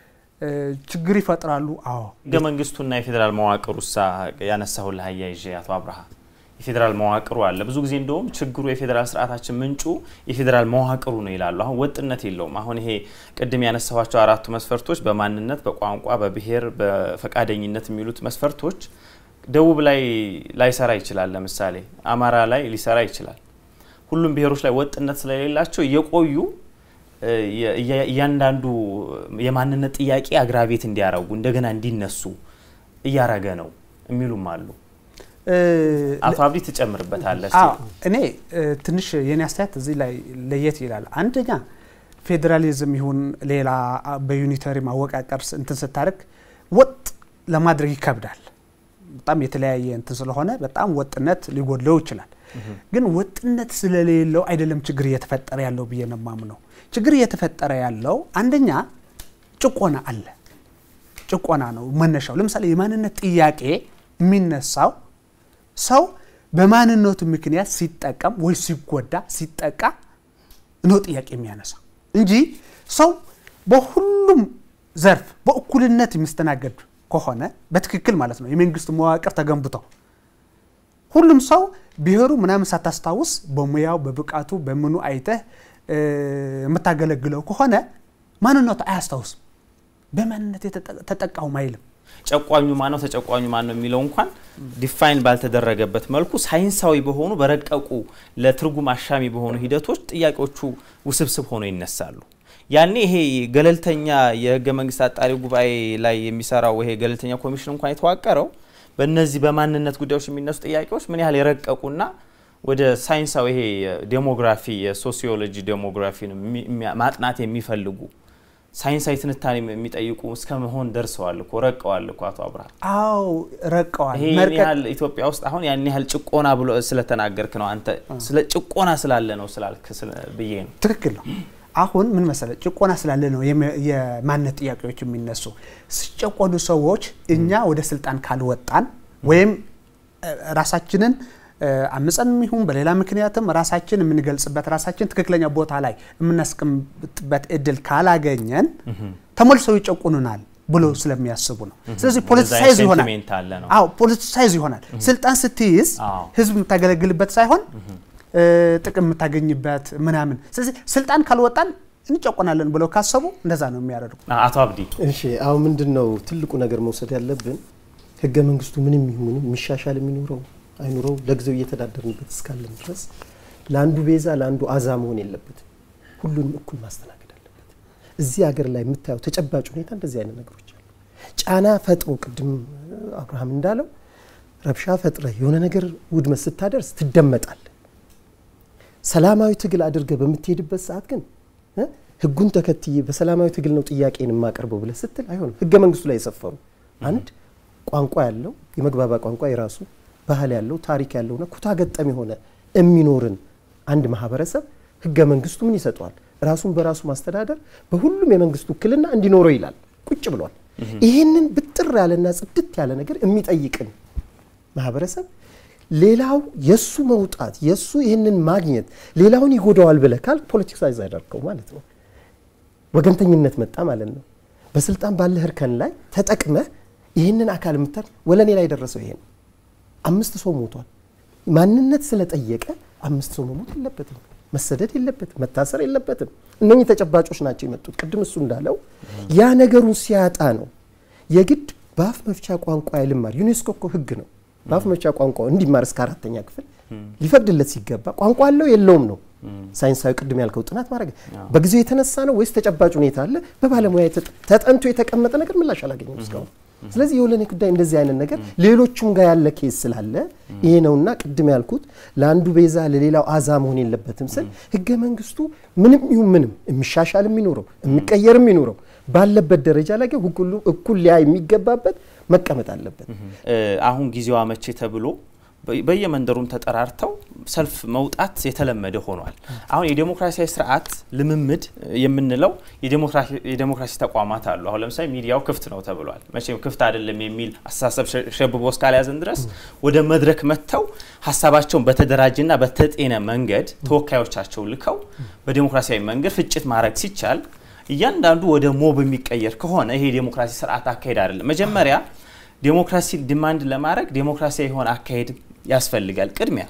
ችግር ይፈጥራሉ። አዎ ህገ መንግስቱና የፌዴራል መዋቅር ውሳ ያነሳሁልህ አያይዤ አቶ አብርሃ የፌዴራል መዋቅሩ አለ። ብዙ ጊዜ እንደውም ችግሩ የፌዴራል ስርዓታችን ምንጩ የፌዴራል መዋቅሩ ነው ይላሉ። አሁን ወጥነት የለውም። አሁን ይሄ ቅድም ያነሳኋቸው አራቱ መስፈርቶች በማንነት፣ በቋንቋ፣ በብሔር፣ በፈቃደኝነት የሚሉት መስፈርቶች ደቡብ ላይ ላይሰራ ይችላል። ለምሳሌ አማራ ላይ ሊሰራ ይችላል። ሁሉም ብሔሮች ላይ ወጥነት ስለሌላቸው እየቆዩ እያንዳንዱ የማንነት ጥያቄ አግራቤት እንዲያረጉ እንደገና እንዲነሱ እያረገ ነው የሚሉም አሉ። አቶ አብዲ ትጨምርበታለህ? እኔ ትንሽ የኔ አስተያየት እዚህ ላይ ለየት ይላል። አንደኛ ፌዴራሊዝም ይሁን ሌላ በዩኒተሪ ማወቃቀር እንትን ስታደርግ ወጥ ለማድረግ ይከብዳል። በጣም የተለያየ እንትን ስለሆነ በጣም ወጥነት ሊጎድለው ይችላል። ግን ወጥነት ስለሌለው አይደለም ችግር እየተፈጠረ ያለው ብዬ ነው የማምነው። ችግር እየተፈጠረ ያለው አንደኛ ጭቆና አለ። ጭቆና ነው መነሻው። ለምሳሌ የማንነት ጥያቄ የሚነሳው ሰው በማንነቱ ምክንያት ሲጠቀም ወይ ሲጎዳ ሲጠቃ ነው ጥያቄ የሚያነሳ እንጂ ሰው በሁሉም ዘርፍ በእኩልነት የሚስተናገድ ከሆነ በትክክል ማለት ነው የመንግስት መዋቅር ተገንብቶ ሁሉም ሰው ብሔሩ ምናምን ሳታስታውስ በሙያው በብቃቱ በምኑ አይተህ የምታገለግለው ከሆነ ማንነቱ አያስታውስም። በማንነት ተጠቃውም አይልም። ጨቋኙ ማን ነው ተጨቋኙ ማን ነው የሚለው እንኳን ዲፋይን ባልተደረገበት መልኩ ሳይንሳዊ በሆኑ በረቀቁ ለትርጉም አሻሚ በሆኑ ሂደቶች ጥያቄዎቹ ውስብስብ ሆነው ይነሳሉ። ያኔ ይሄ ገለልተኛ የህገ መንግስት አጣሪ ጉባኤ ላይ የሚሰራው ይሄ ገለልተኛ ኮሚሽን እንኳን የተዋቀረው በእነዚህ በማንነት ጉዳዮች የሚነሱ ጥያቄዎች ምን ያህል የረቀቁና ወደ ሳይንሳዊ ይሄ ዴሞግራፊ የሶሲዮሎጂ ዴሞግራፊን ማጥናት የሚፈልጉ ሳይንሳዊ ትንታኔ የሚጠይቁ እስከ መሆን ደርሰዋል እኮ ረቀዋል እኮ አቶ አብርሃም። አዎ ረቀዋል። ይሄ ያን ያህል ኢትዮጵያ ውስጥ አሁን ያን ያህል ጭቆና ብሎ ስለተናገርክ ነው አንተ ስለ ጭቆና ስላለ ነው ስላልክ ብዬ ነው። ትክክል ነው። አሁን ምን መሰለ ጭቆና ስላለ ነው የማንነት ጥያቄዎች የሚነሱ። ሲጨቆኑ ሰዎች እኛ ወደ ስልጣን ካልወጣን ወይም ራሳችንን አምፀን ይሁን በሌላ ምክንያትም ራሳችን የምንገልጽበት ራሳችን ትክክለኛ ቦታ ላይ የምናስቀምጥበት እድል ካላገኘን ተመልሰው ይጨቁኑናል ብሎ ስለሚያስቡ ነው። ስለዚህ ፖለቲሳይዝ ይሆናል። አዎ ፖለቲሳይዝ ይሆናል። ስልጣን ስትይዝ ህዝብ የምታገለግልበት ሳይሆን ጥቅም የምታገኝበት ምናምን። ስለዚህ ስልጣን ካልወጣን እንጨቆናለን ብለው ካሰቡ እንደዛ ነው የሚያደርጉ። አቶ አብዲ እሺ፣ አሁን ምንድን ነው ትልቁ ነገር መውሰድ ያለብን ህገ መንግስቱ ምንም ይሁን የሚሻሻል የሚኖረው አይኑረው ለጊዜው እየተዳደርንበት እስካለን ድረስ ለአንዱ ቤዛ ለአንዱ አዛ መሆን የለበትም። ሁሉንም እኩል ማስተናገድ አለበት። እዚህ ሀገር ላይ የምታየው ተጨባጭ ሁኔታ እንደዚህ አይነት ነገሮች አሉ። ጫና ፈጥሮ ቅድም አብርሃም እንዳለው ረብሻ ፈጥረ የሆነ ነገር ውድመት ስታደርስ ትደመጣል። ሰላማዊ ትግል አድርገ በምትሄድበት ሰዓት ግን ህጉን ተከትዬ በሰላማዊ ትግል ነው ጥያቄን የማቀርበው ብለህ ስትል አይሆንም። ህገ መንግስቱ ላይ የሰፈሩ አንድ ቋንቋ ያለው የመግባባ ቋንቋ የራሱ ባህል ያለው ታሪክ ያለውና ኩታ ገጠም የሆነ የሚኖርን አንድ ማህበረሰብ ህገ መንግስቱ ምን ይሰጠዋል? ራሱን በራሱ ማስተዳደር በሁሉም የመንግስት ውክልና እንዲኖረው ይላል። ቁጭ ብሏል። ይህንን ብጥር ያለና ጽድት ያለ ነገር የሚጠይቅን ማህበረሰብ ሌላው የሱ መውጣት የሱ ይህንን ማግኘት ሌላውን ይጎዳዋል ብለህ ካል ፖለቲክሳይዝ አደረገው ማለት ነው። ወገንተኝነት መጣ ማለት ነው። በስልጣን ባለህ እርከን ላይ ተጠቅመህ ይህንን አካል የምታር ወለኔ ላይ የደረሰው ይሄ ነው። አምስት ሰው ሞቷል። ማንነት ስለጠየቀ አምስት ሰው መሞት የለበትም፣ መሰደድ የለበትም፣ መታሰር የለበትም። እነኚህ ተጨባጮች ናቸው የመጡት። ቅድም እሱ እንዳለው ያ ነገሩን ሲያጣ ነው የግድ በአፍ መፍቻ ቋንቋ ልማር። ዩኔስኮ እኮ ህግ ነው በአፍ መፍቻ ቋንቋ እንዲማር እስከ አራተኛ ክፍል ሊፈቅድለት ሲገባ ቋንቋ አለው የለውም ነው ሳይንሳዊ ቅድም ያልከው ጥናት ማድረግ በጊዜው የተነሳ ነው ወይስ ተጨባጭ ሁኔታ አለ? በባለሙያ ተጠንቶ የተቀመጠ ነገር ምላሽ አላገኘም እስካሁን። ስለዚህ የወለኔ ጉዳይ እንደዚህ አይነት ነገር ሌሎቹም ጋር ያለ ኬስ ስላለ ይሄ ነውና ቅድም ያልኩት ለአንዱ ቤዛ ለሌላው አዛ መሆን የለበትም ስል ህገ መንግስቱ ምንም ይሁን ምንም የሚሻሻል የሚኖረው የሚቀየር የሚኖረው ባለበት ደረጃ ላይ ግን ሁሉ እኩል ሊያ የሚገባበት መቀመጥ አለበት። አሁን ጊዜው አመቼ ተብሎ በየመንደሩም ተጠራርተው ሰልፍ መውጣት የተለመደ ሆኗል። አሁን የዴሞክራሲያዊ ስርዓት ልምምድ የምንለው የዴሞክራሲ ተቋማት አሉ። አሁን ለምሳሌ ሚዲያው ክፍት ነው ተብሏል። መቼም ክፍት አይደለም የሚል አስተሳሰብ ሸብቦ እስካልያዘን ድረስ ወደ መድረክ መጥተው ሀሳባቸውን በተደራጀና በተጤነ መንገድ ተወካዮቻቸው ልከው በዴሞክራሲያዊ መንገድ ፍጭት ማድረግ ሲቻል እያንዳንዱ ወደ ሞብ የሚቀየር ከሆነ ይሄ የዴሞክራሲ ስርዓት አካሄድ አይደለም። መጀመሪያ ዴሞክራሲ ዲማንድ ለማድረግ ዴሞክራሲያዊ የሆነ አካሄድ ያስፈልጋል ቅድሚያ።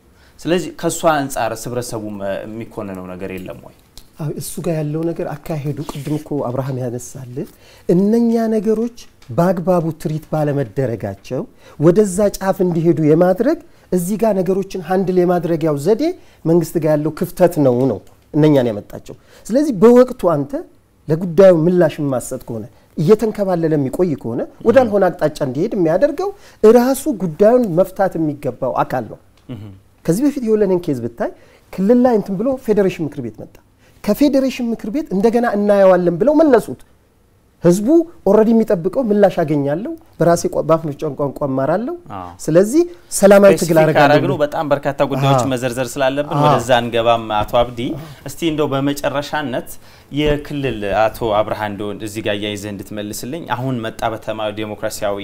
ስለዚህ ከእሷ አንጻር ህብረተሰቡ የሚኮንነው ነገር የለም ወይ? እሱ ጋር ያለው ነገር አካሄዱ ቅድም እኮ አብርሃም ያነሳልህ እነኛ ነገሮች በአግባቡ ትሪት ባለመደረጋቸው ወደዛ ጫፍ እንዲሄዱ የማድረግ እዚህ ጋር ነገሮችን ሀንድል የማድረጊያው ዘዴ መንግስት ጋር ያለው ክፍተት ነው ነው እነኛን ያመጣቸው። ስለዚህ በወቅቱ አንተ ለጉዳዩ ምላሽ የማሰጥ ከሆነ እየተንከባለለ የሚቆይ ከሆነ ወዳልሆነ አቅጣጫ እንዲሄድ የሚያደርገው እራሱ ጉዳዩን መፍታት የሚገባው አካል ነው። ከዚህ በፊት የወለኔን ኬዝ ብታይ ክልል ላይ እንትን ብሎ ፌዴሬሽን ምክር ቤት መጣ። ከፌዴሬሽን ምክር ቤት እንደገና እናየዋለን ብለው መለሱት። ህዝቡ ኦልሬዲ የሚጠብቀው ምላሽ አገኛለሁ፣ በራሴ በአፍ መፍቻ ቋንቋ እማራለሁ፣ ስለዚህ ሰላማዊ ትግል አረጋለሁ። በጣም በርካታ ጉዳዮች መዘርዘር ስላለብን ወደዛ እንገባም። አቶ አብዲ እስቲ እንደው በመጨረሻነት የክልል አቶ አብርሃ እንደው እዚህ ጋር እያይዘህ እንድትመልስልኝ አሁን መጣ በተማሪ ዴሞክራሲያዊ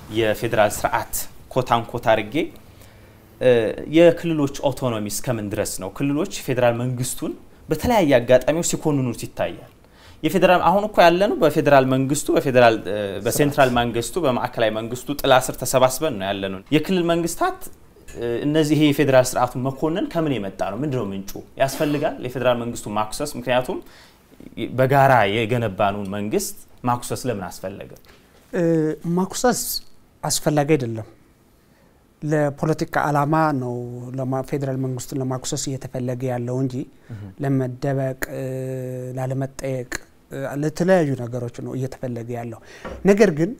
የፌዴራል ስርዓት ኮታን ኮታ አድርጌ የክልሎች ኦቶኖሚ እስከምን ድረስ ነው? ክልሎች ፌዴራል መንግስቱን በተለያየ አጋጣሚዎች ሲኮንኑት ይታያል። የፌዴራል አሁን እኮ ያለነው በፌዴራል መንግስቱ በፌዴራል በሴንትራል መንግስቱ በማዕከላዊ መንግስቱ ጥላ ስር ተሰባስበን ነው ያለነው። የክልል መንግስታት እነዚህ ይሄ የፌዴራል ስርዓቱን መኮንን ከምን የመጣ ነው? ምንድነው ምንጩ? ያስፈልጋል የፌዴራል መንግስቱ ማኩሰስ? ምክንያቱም በጋራ የገነባኑን መንግስት ማኩሰስ ለምን አስፈለገ? ማኩሰስ አስፈላጊ አይደለም። ለፖለቲካ አላማ ነው ፌዴራል መንግስቱን ለማኩሰስ እየተፈለገ ያለው እንጂ ለመደበቅ፣ ላለመጠየቅ፣ ለተለያዩ ነገሮች ነው እየተፈለገ ያለው። ነገር ግን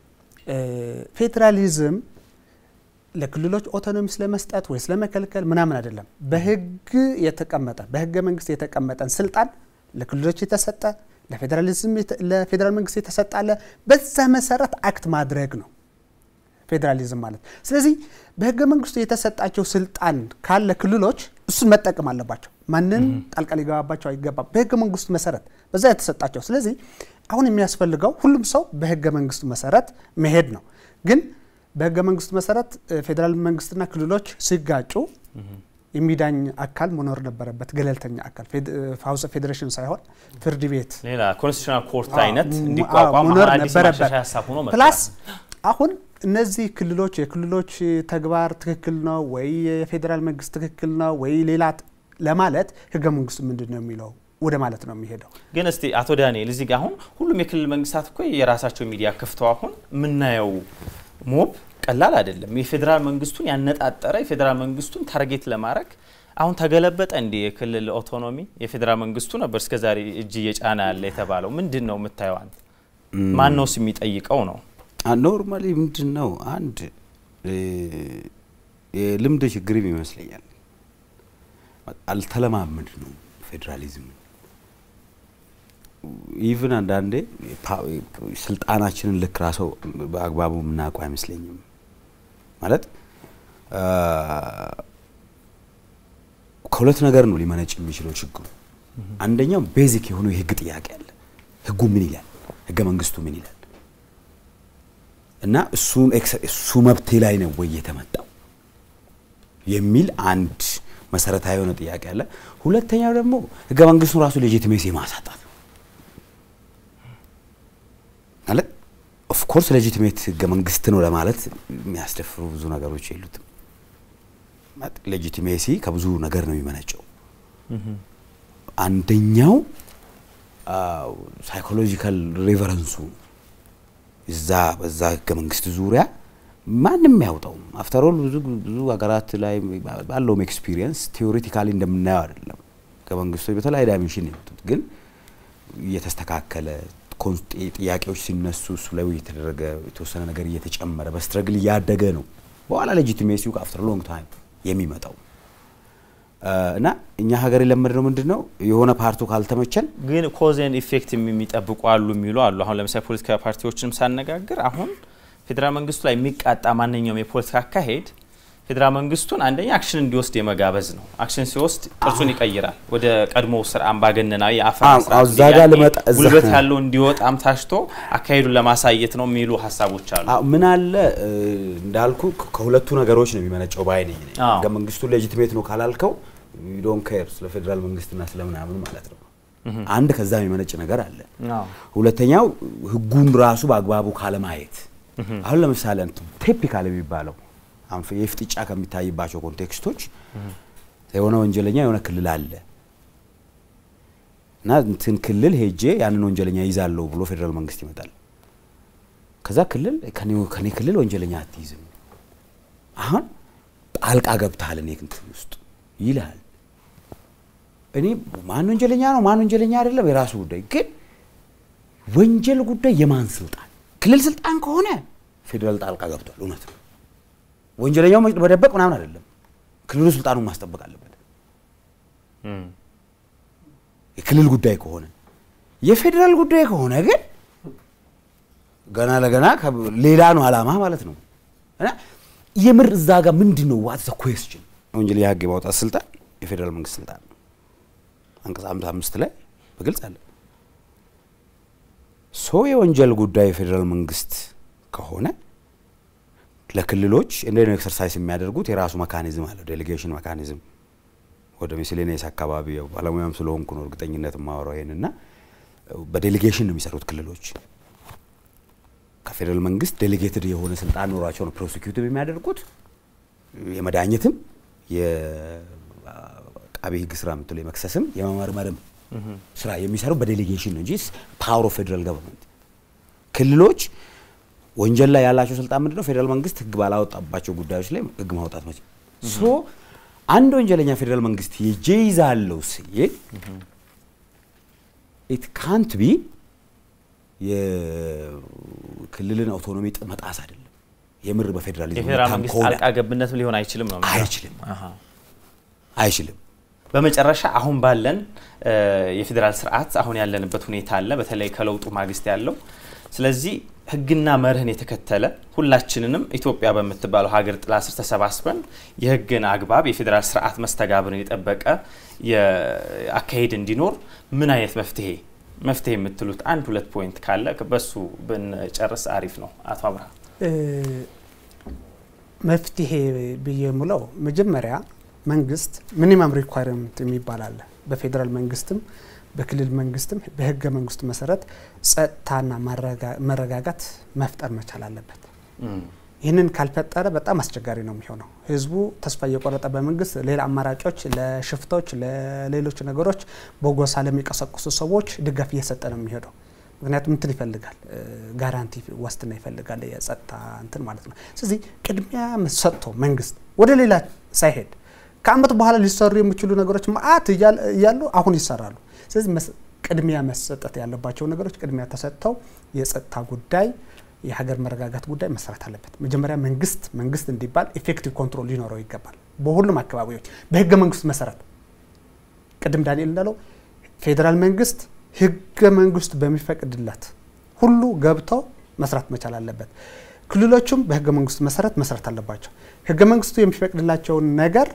ፌዴራሊዝም ለክልሎች ኦቶኖሚ ስለመስጠት ወይ ስለመከልከል ምናምን አይደለም። በህግ የተቀመጠ በህገ መንግስት የተቀመጠን ስልጣን ለክልሎች የተሰጠ ለፌዴራሊዝም ለፌዴራል መንግስት የተሰጠ አለ። በዛ መሰረት አክት ማድረግ ነው ፌዴራሊዝም ማለት። ስለዚህ በህገ መንግስቱ የተሰጣቸው ስልጣን ካለ ክልሎች እሱን መጠቀም አለባቸው። ማንም ጣልቃ ሊገባባቸው አይገባም። በህገ መንግስቱ መሰረት በዛ የተሰጣቸው። ስለዚህ አሁን የሚያስፈልገው ሁሉም ሰው በህገ መንግስቱ መሰረት መሄድ ነው። ግን በህገ መንግስቱ መሰረት ፌዴራል መንግስትና ክልሎች ሲጋጩ የሚዳኝ አካል መኖር ነበረበት። ገለልተኛ አካል ሀውስ ፌዴሬሽን ሳይሆን ፍርድ ቤት ሌላ ኮንስቲቱሽናል ኮርት አይነት እንዲቋቋም መኖር አዲስ ነበረበት። ማሻሻያ ሀሳብ ሆኖ መጥቷል። ፕላስ አሁን እነዚህ ክልሎች የክልሎች ተግባር ትክክል ነው ወይ የፌዴራል መንግስት ትክክል ነው ወይ ሌላ ለማለት ህገ መንግስቱ ምንድን ነው የሚለው ወደ ማለት ነው የሚሄደው። ግን እስቲ አቶ ዳንኤል እዚህ ጋር አሁን ሁሉም የክልል መንግስታት እኮ የራሳቸው ሚዲያ ከፍተው አሁን የምናየው ሞብ ቀላል አይደለም። የፌዴራል መንግስቱን ያነጣጠረ የፌዴራል መንግስቱን ታርጌት ለማድረግ አሁን ተገለበጠ እንዲ የክልል ኦቶኖሚ የፌዴራል መንግስቱ ነበር እስከዛሬ እጅ እየጫነ ያለ የተባለው ምንድን ነው የምታየው አንተ? ማን ነውስ የሚጠይቀው ነው? ኖርማሊ ምንድን ነው አንድ የልምድ ችግርም ይመስለኛል። አልተለማመድ ነው ፌዴራሊዝም ኢቭን አንዳንዴ ስልጣናችንን ልክ ራሰው በአግባቡ የምናውቀው አይመስለኝም። ማለት ከሁለት ነገር ነው ሊመነጭ የሚችለው ችግሩ። አንደኛው ቤዚክ የሆነው የህግ ጥያቄ አለ። ህጉ ምን ይላል? ህገ መንግስቱ ምን ይላል? እና እሱን እሱ መብቴ ላይ ነው ወይ የተመጣው የሚል አንድ መሰረታዊ የሆነ ጥያቄ አለ። ሁለተኛው ደግሞ ህገ መንግስቱን ራሱ ሌጂቲሜሲ ማሳጣት ማለት ኦፍኮርስ ሌጂቲሜት ህገ መንግስት ነው ለማለት የሚያስደፍሩ ብዙ ነገሮች የሉትም። ሌጂቲሜሲ ከብዙ ነገር ነው የሚመነጨው። አንደኛው ሳይኮሎጂካል ሬቨረንሱ እዛ በዛ ህገ መንግስት ዙሪያ ማንም ያውጣው አፍተሮል ብዙ ብዙ ሀገራት ላይ ባለውም ኤክስፒሪየንስ ቴዎሬቲካሊ እንደምናየው አይደለም። ህገ መንግስቶች በተለያየ ዳይሜንሽን የመጡት ግን እየተስተካከለ ጥያቄዎች ሲነሱ እሱ ላይ እየተደረገ የተወሰነ ነገር እየተጨመረ በስትረግል እያደገ ነው በኋላ ሌጂቲሜሲው አፍተር ሎንግ ታይም የሚመጣው እና እኛ ሀገር የለመድነው ምንድን ነው የሆነ ፓርቱ ካልተመቸን ግን ኮዜን ኢፌክት የሚጠብቁ አሉ የሚሉ አሉ። አሁን ለምሳሌ ፖለቲካ ፓርቲዎችንም ሳነጋግር አሁን ፌዴራል መንግስቱ ላይ የሚቃጣ ማንኛውም የፖለቲካ አካሄድ ፌዴራል መንግስቱን አንደኛ አክሽን እንዲወስድ የመጋበዝ ነው። አክሽን ሲወስድ ቅርጹን ይቀይራል። ወደ ቀድሞ ስር አምባገነናዊ የአፈና ስርዓት ጉልበት ያለው እንዲወጣም ታሽቶ አካሄዱን ለማሳየት ነው የሚሉ ሀሳቦች አሉ። ምን አለ እንዳልኩ ከሁለቱ ነገሮች ነው የሚመነጨው ባይ ነኝ። ህገ መንግስቱ ሌጂቲሜት ነው ካላልከው ዶን ኬር ስለ ፌዴራል መንግስትና ስለምናምን ማለት ነው። አንድ ከዛ የሚመነጭ ነገር አለ። ሁለተኛው ህጉን ራሱ በአግባቡ ካለማየት አሁን ለምሳሌ ቴፒካል የሚባለው የፍጥጫ ከሚታይባቸው ኮንቴክስቶች የሆነ ወንጀለኛ የሆነ ክልል አለ እና እንትን ክልል ሄጄ ያንን ወንጀለኛ ይዛለሁ ብሎ ፌዴራል መንግስት ይመጣል። ከዛ ክልል ከኔ ክልል ወንጀለኛ አትይዝም፣ አሁን ጣልቃ ገብተሃል እኔ እንትን ውስጥ ይልሃል። እኔ ማን ወንጀለኛ ነው ማን ወንጀለኛ አይደለም የራሱ ጉዳይ፣ ግን ወንጀል ጉዳይ የማን ስልጣን? ክልል ስልጣን ከሆነ ፌዴራል ጣልቃ ገብቷል፣ እውነት ነው። ወንጀለኛው መደበቅ ምናምን አይደለም። ክልሉ ስልጣኑን ማስጠበቅ አለበት። የክልል ጉዳይ ከሆነ የፌዴራል ጉዳይ ከሆነ ግን ገና ለገና ሌላ ነው አላማ ማለት ነው። እና የምር እዛ ጋር ምንድን ነው ዋት ዘ ኩዌስችን ወንጀል የህግ የማውጣት ስልጣን የፌዴራል መንግስት ስልጣን ነው። አንቀጽ ሃምሳ አምስት ላይ በግልጽ አለ። ሶ የወንጀል ጉዳይ የፌዴራል መንግስት ከሆነ ለክልሎች እንደ ኤክሰርሳይዝ የሚያደርጉት የራሱ መካኒዝም አለ፣ ዴሌጌሽን መካኒዝም። ወደ ሚስሌኔስ አካባቢ ባለሙያም ስለሆንኩ ነው እርግጠኝነት የማወራው ይሄንና በዴሌጌሽን ነው የሚሰሩት ክልሎች። ከፌዴራል መንግስት ዴሌጌትድ የሆነ ስልጣን ኖሯቸው ነው ፕሮሲኪዩቲቭ የሚያደርጉት የመዳኘትም የአቃቤ ህግ ስራ የምትለው የመክሰስም የመመርመርም ስራ የሚሰሩ በዴሌጌሽን ነው እንጂ ፓወር ኦፍ ፌዴራል ገቨርንመንት ክልሎች ወንጀል ላይ ያላቸው ስልጣን ምንድነው? ፌዴራል መንግስት ህግ ባላወጣባቸው ጉዳዮች ላይ ህግ ማውጣት መች ሶ አንድ ወንጀለኛ ፌዴራል መንግስት ሄጄ ይዛለሁ ሲል ኢት ካንት ቢ የክልልን አውቶኖሚ መጣስ አይደለም። የምር በፌዴራሊዝም የፌዴራል መንግስት ጣልቃ ገብነትም ሊሆን አይችልም ነው። አይችልም አይችልም። በመጨረሻ አሁን ባለን የፌዴራል ስርዓት አሁን ያለንበት ሁኔታ አለ፣ በተለይ ከለውጡ ማግስት ያለው ስለዚህ ህግና መርህን የተከተለ ሁላችንንም ኢትዮጵያ በምትባለው ሀገር ጥላ ስር ተሰባስበን የህግን አግባብ የፌዴራል ስርዓት መስተጋብርን የጠበቀ አካሄድ እንዲኖር ምን አይነት መፍትሄ መፍትሄ የምትሉት አንድ ሁለት ፖይንት ካለ በሱ ብንጨርስ አሪፍ ነው። አቶ አብርሃም መፍትሄ ብዬ የምለው መጀመሪያ መንግስት ሚኒመም ሪኳይርመንት የሚባል አለ በፌዴራል መንግስትም በክልል መንግስትም በህገ መንግስቱ መሰረት ጸጥታና መረጋጋት መፍጠር መቻል አለበት። ይህንን ካልፈጠረ በጣም አስቸጋሪ ነው የሚሆነው። ህዝቡ ተስፋ እየቆረጠ በመንግስት ሌላ አማራጮች ለሽፍቶች፣ ለሌሎች ነገሮች በጎሳ ለሚቀሰቅሱ ሰዎች ድጋፍ እየሰጠ ነው የሚሄደው። ምክንያቱም እንትን ይፈልጋል፣ ጋራንቲ ዋስትና ይፈልጋል፣ የጸጥታ እንትን ማለት ነው። ስለዚህ ቅድሚያ ሰጥቶ መንግስት ወደ ሌላ ሳይሄድ ከአመት በኋላ ሊሰሩ የሚችሉ ነገሮች ማአት እያሉ አሁን ይሰራሉ። ስለዚህ ቅድሚያ መሰጠት ያለባቸው ነገሮች ቅድሚያ ተሰጥተው የጸጥታ ጉዳይ የሀገር መረጋጋት ጉዳይ መሰራት አለበት። መጀመሪያ መንግስት መንግስት እንዲባል ኢፌክቲቭ ኮንትሮል ሊኖረው ይገባል። በሁሉም አካባቢዎች በህገ መንግስት መሰረት ቅድም ዳንኤል እንዳለው ፌዴራል መንግስት ህገ መንግስቱ በሚፈቅድለት ሁሉ ገብተው መስራት መቻል አለበት። ክልሎቹም በህገ መንግስቱ መሰረት መስራት አለባቸው። ህገ መንግስቱ የሚፈቅድላቸውን ነገር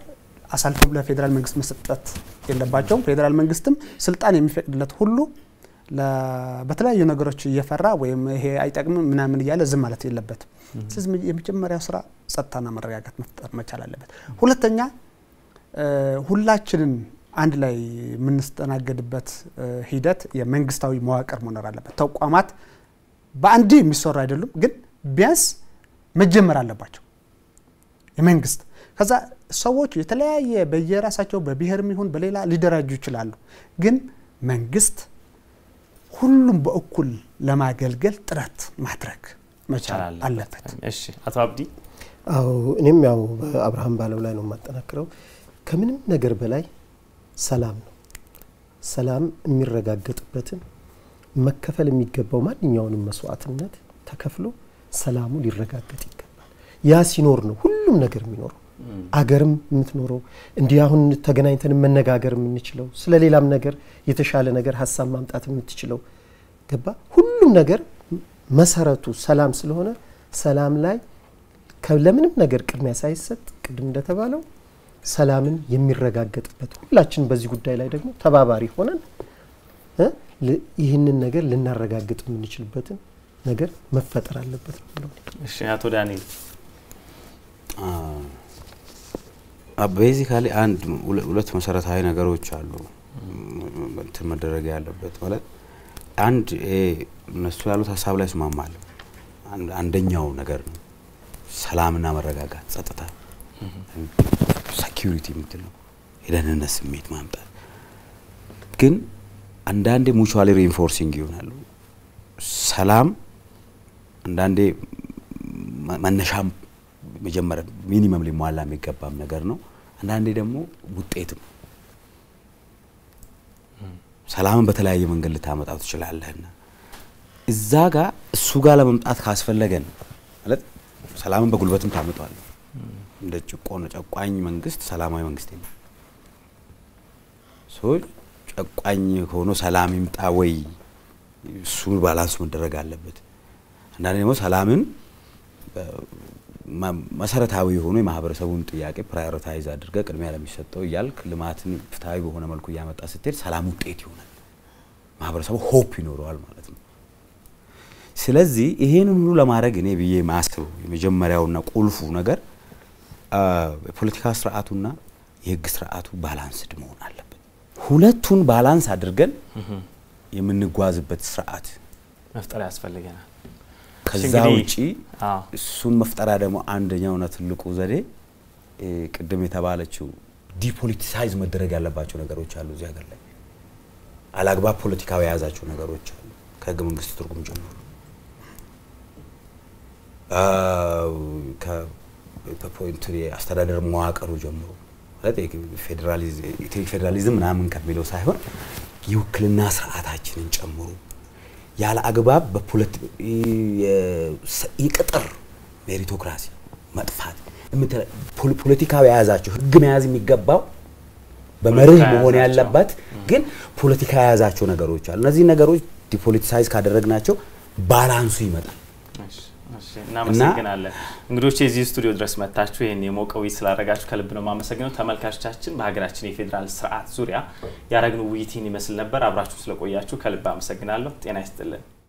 አሳልፎ ለፌዴራል መንግስት መስጠት የለባቸውም። ፌዴራል መንግስትም ስልጣን የሚፈቅድለት ሁሉ በተለያዩ ነገሮች እየፈራ ወይም ይሄ አይጠቅምም ምናምን እያለ ዝም ማለት የለበትም። ስለዚህ የመጀመሪያው ስራ ጸጥታና መረጋጋት መፍጠር መቻል አለበት። ሁለተኛ ሁላችንን አንድ ላይ የምንስተናገድበት ሂደት የመንግስታዊ መዋቅር መኖር አለበት። ተቋማት በአንድ የሚሰሩ አይደሉም፣ ግን ቢያንስ መጀመር አለባቸው። የመንግስት ከዛ ሰዎች የተለያየ በየራሳቸው በብሔርም ይሁን በሌላ ሊደራጁ ይችላሉ፣ ግን መንግስት ሁሉም በእኩል ለማገልገል ጥረት ማድረግ መቻል አለበት። እሺ አቶ አብዲ አዎ እኔም ያው በአብርሃም ባለው ላይ ነው የማጠናክረው። ከምንም ነገር በላይ ሰላም ነው። ሰላም የሚረጋገጥበትን መከፈል የሚገባው ማንኛውንም መስዋዕትነት ተከፍሎ ሰላሙ ሊረጋገጥ ይገባል። ያ ሲኖር ነው ሁሉም ነገር የሚኖረው። አገርም የምትኖረው እንዲህ አሁን ተገናኝተን መነጋገር የምንችለው ስለ ሌላም ነገር የተሻለ ነገር ሀሳብ ማምጣት የምትችለው ገባ። ሁሉም ነገር መሰረቱ ሰላም ስለሆነ ሰላም ላይ ለምንም ነገር ቅድሚያ ሳይሰጥ ቅድም እንደተባለው ሰላምን የሚረጋገጥበት ሁላችን በዚህ ጉዳይ ላይ ደግሞ ተባባሪ ሆነን ይህንን ነገር ልናረጋግጥ የምንችልበትን ነገር መፈጠር አለበት ነው። እሺ አቶ ዳንኤል ቤዚካሊ አንድ ሁለት መሰረታዊ ነገሮች አሉ እንትን መደረግ ያለበት ማለት አንድ ይሄ እነሱ ያሉት ሀሳብ ላይ እስማማለሁ። አንደኛው ነገር ነው ሰላምና መረጋጋት፣ ጸጥታ፣ ሴኪሪቲ የምትለው የደህንነት ስሜት ማምጣት ግን አንዳንዴ ሙቹዋሊ ሪኢንፎርሲንግ ይሆናሉ። ሰላም አንዳንዴ መነሻም መጀመሪያ ሚኒመም ሊሟላ የሚገባም ነገር ነው። አንዳንዴ ደግሞ ውጤትም ሰላምን በተለያየ መንገድ ልታመጣው ትችላለህና እዛ ጋር እሱ ጋር ለመምጣት ካስፈለገን ማለት ሰላምን በጉልበትም ታመጧል። እንደ ጭቆን ጨቋኝ መንግስት ሰላማዊ መንግስት የለም። ሰዎች ጨቋኝ ሆኖ ሰላም ይምጣ ወይ እሱ ባላንስ መደረግ አለበት። አንዳንዴ ደግሞ ሰላምን መሰረታዊ የሆኑ የማህበረሰቡን ጥያቄ ፕራዮሪታይዝ አድርገ ቅድሚያ ለሚሰጠው እያልክ ልማትን ፍትሐዊ በሆነ መልኩ እያመጣ ስትሄድ ሰላም ውጤት ይሆናል። ማህበረሰቡ ሆፕ ይኖረዋል ማለት ነው። ስለዚህ ይሄንን ሁሉ ለማድረግ እኔ ብዬ ማስበው የመጀመሪያውና ቁልፉ ነገር የፖለቲካ ስርዓቱና የህግ ስርዓቱ ባላንስድ መሆን አለበት። ሁለቱን ባላንስ አድርገን የምንጓዝበት ስርዓት መፍጠር ያስፈልገናል። ከዛ ውጪ እሱን መፍጠሪያ ደግሞ አንደኛውና ትልቁ ዘዴ ቅድም የተባለችው ዲፖለቲሳይዝ መደረግ ያለባቸው ነገሮች አሉ። እዚህ ሀገር ላይ አላግባብ ፖለቲካዊ የያዛቸው ነገሮች አሉ። ከህገ መንግስት ትርጉም ጀምሮ አስተዳደር መዋቅሩ ጀምሮ ማለት ፌዴራሊዝም ምናምን ከሚለው ሳይሆን የውክልና ስርዓታችንን ጨምሮ ያለ አግባብ የቅጥር ሜሪቶክራሲ መጥፋት ፖለቲካዊ የያዛቸው ህግ መያዝ የሚገባው በመርህ መሆን ያለበት ግን ፖለቲካ የያዛቸው ነገሮች አሉ። እነዚህ ነገሮች ዲፖለቲሳይዝ ካደረግናቸው ባላንሱ ይመጣል። እናመሰግናለን። እንግዶች የዚህ ስቱዲዮ ድረስ መጥታችሁ ይህን የሞቀ ውይይት ስላደረጋችሁ ከልብ ነው የማመሰግነው። ተመልካቾቻችን በሀገራችን የፌዴራል ስርዓት ዙሪያ ያደረግነው ውይይት ይህን ይመስል ነበር። አብራችሁ ስለቆያችሁ ከልብ አመሰግናለሁ። ጤና ይስጥልን።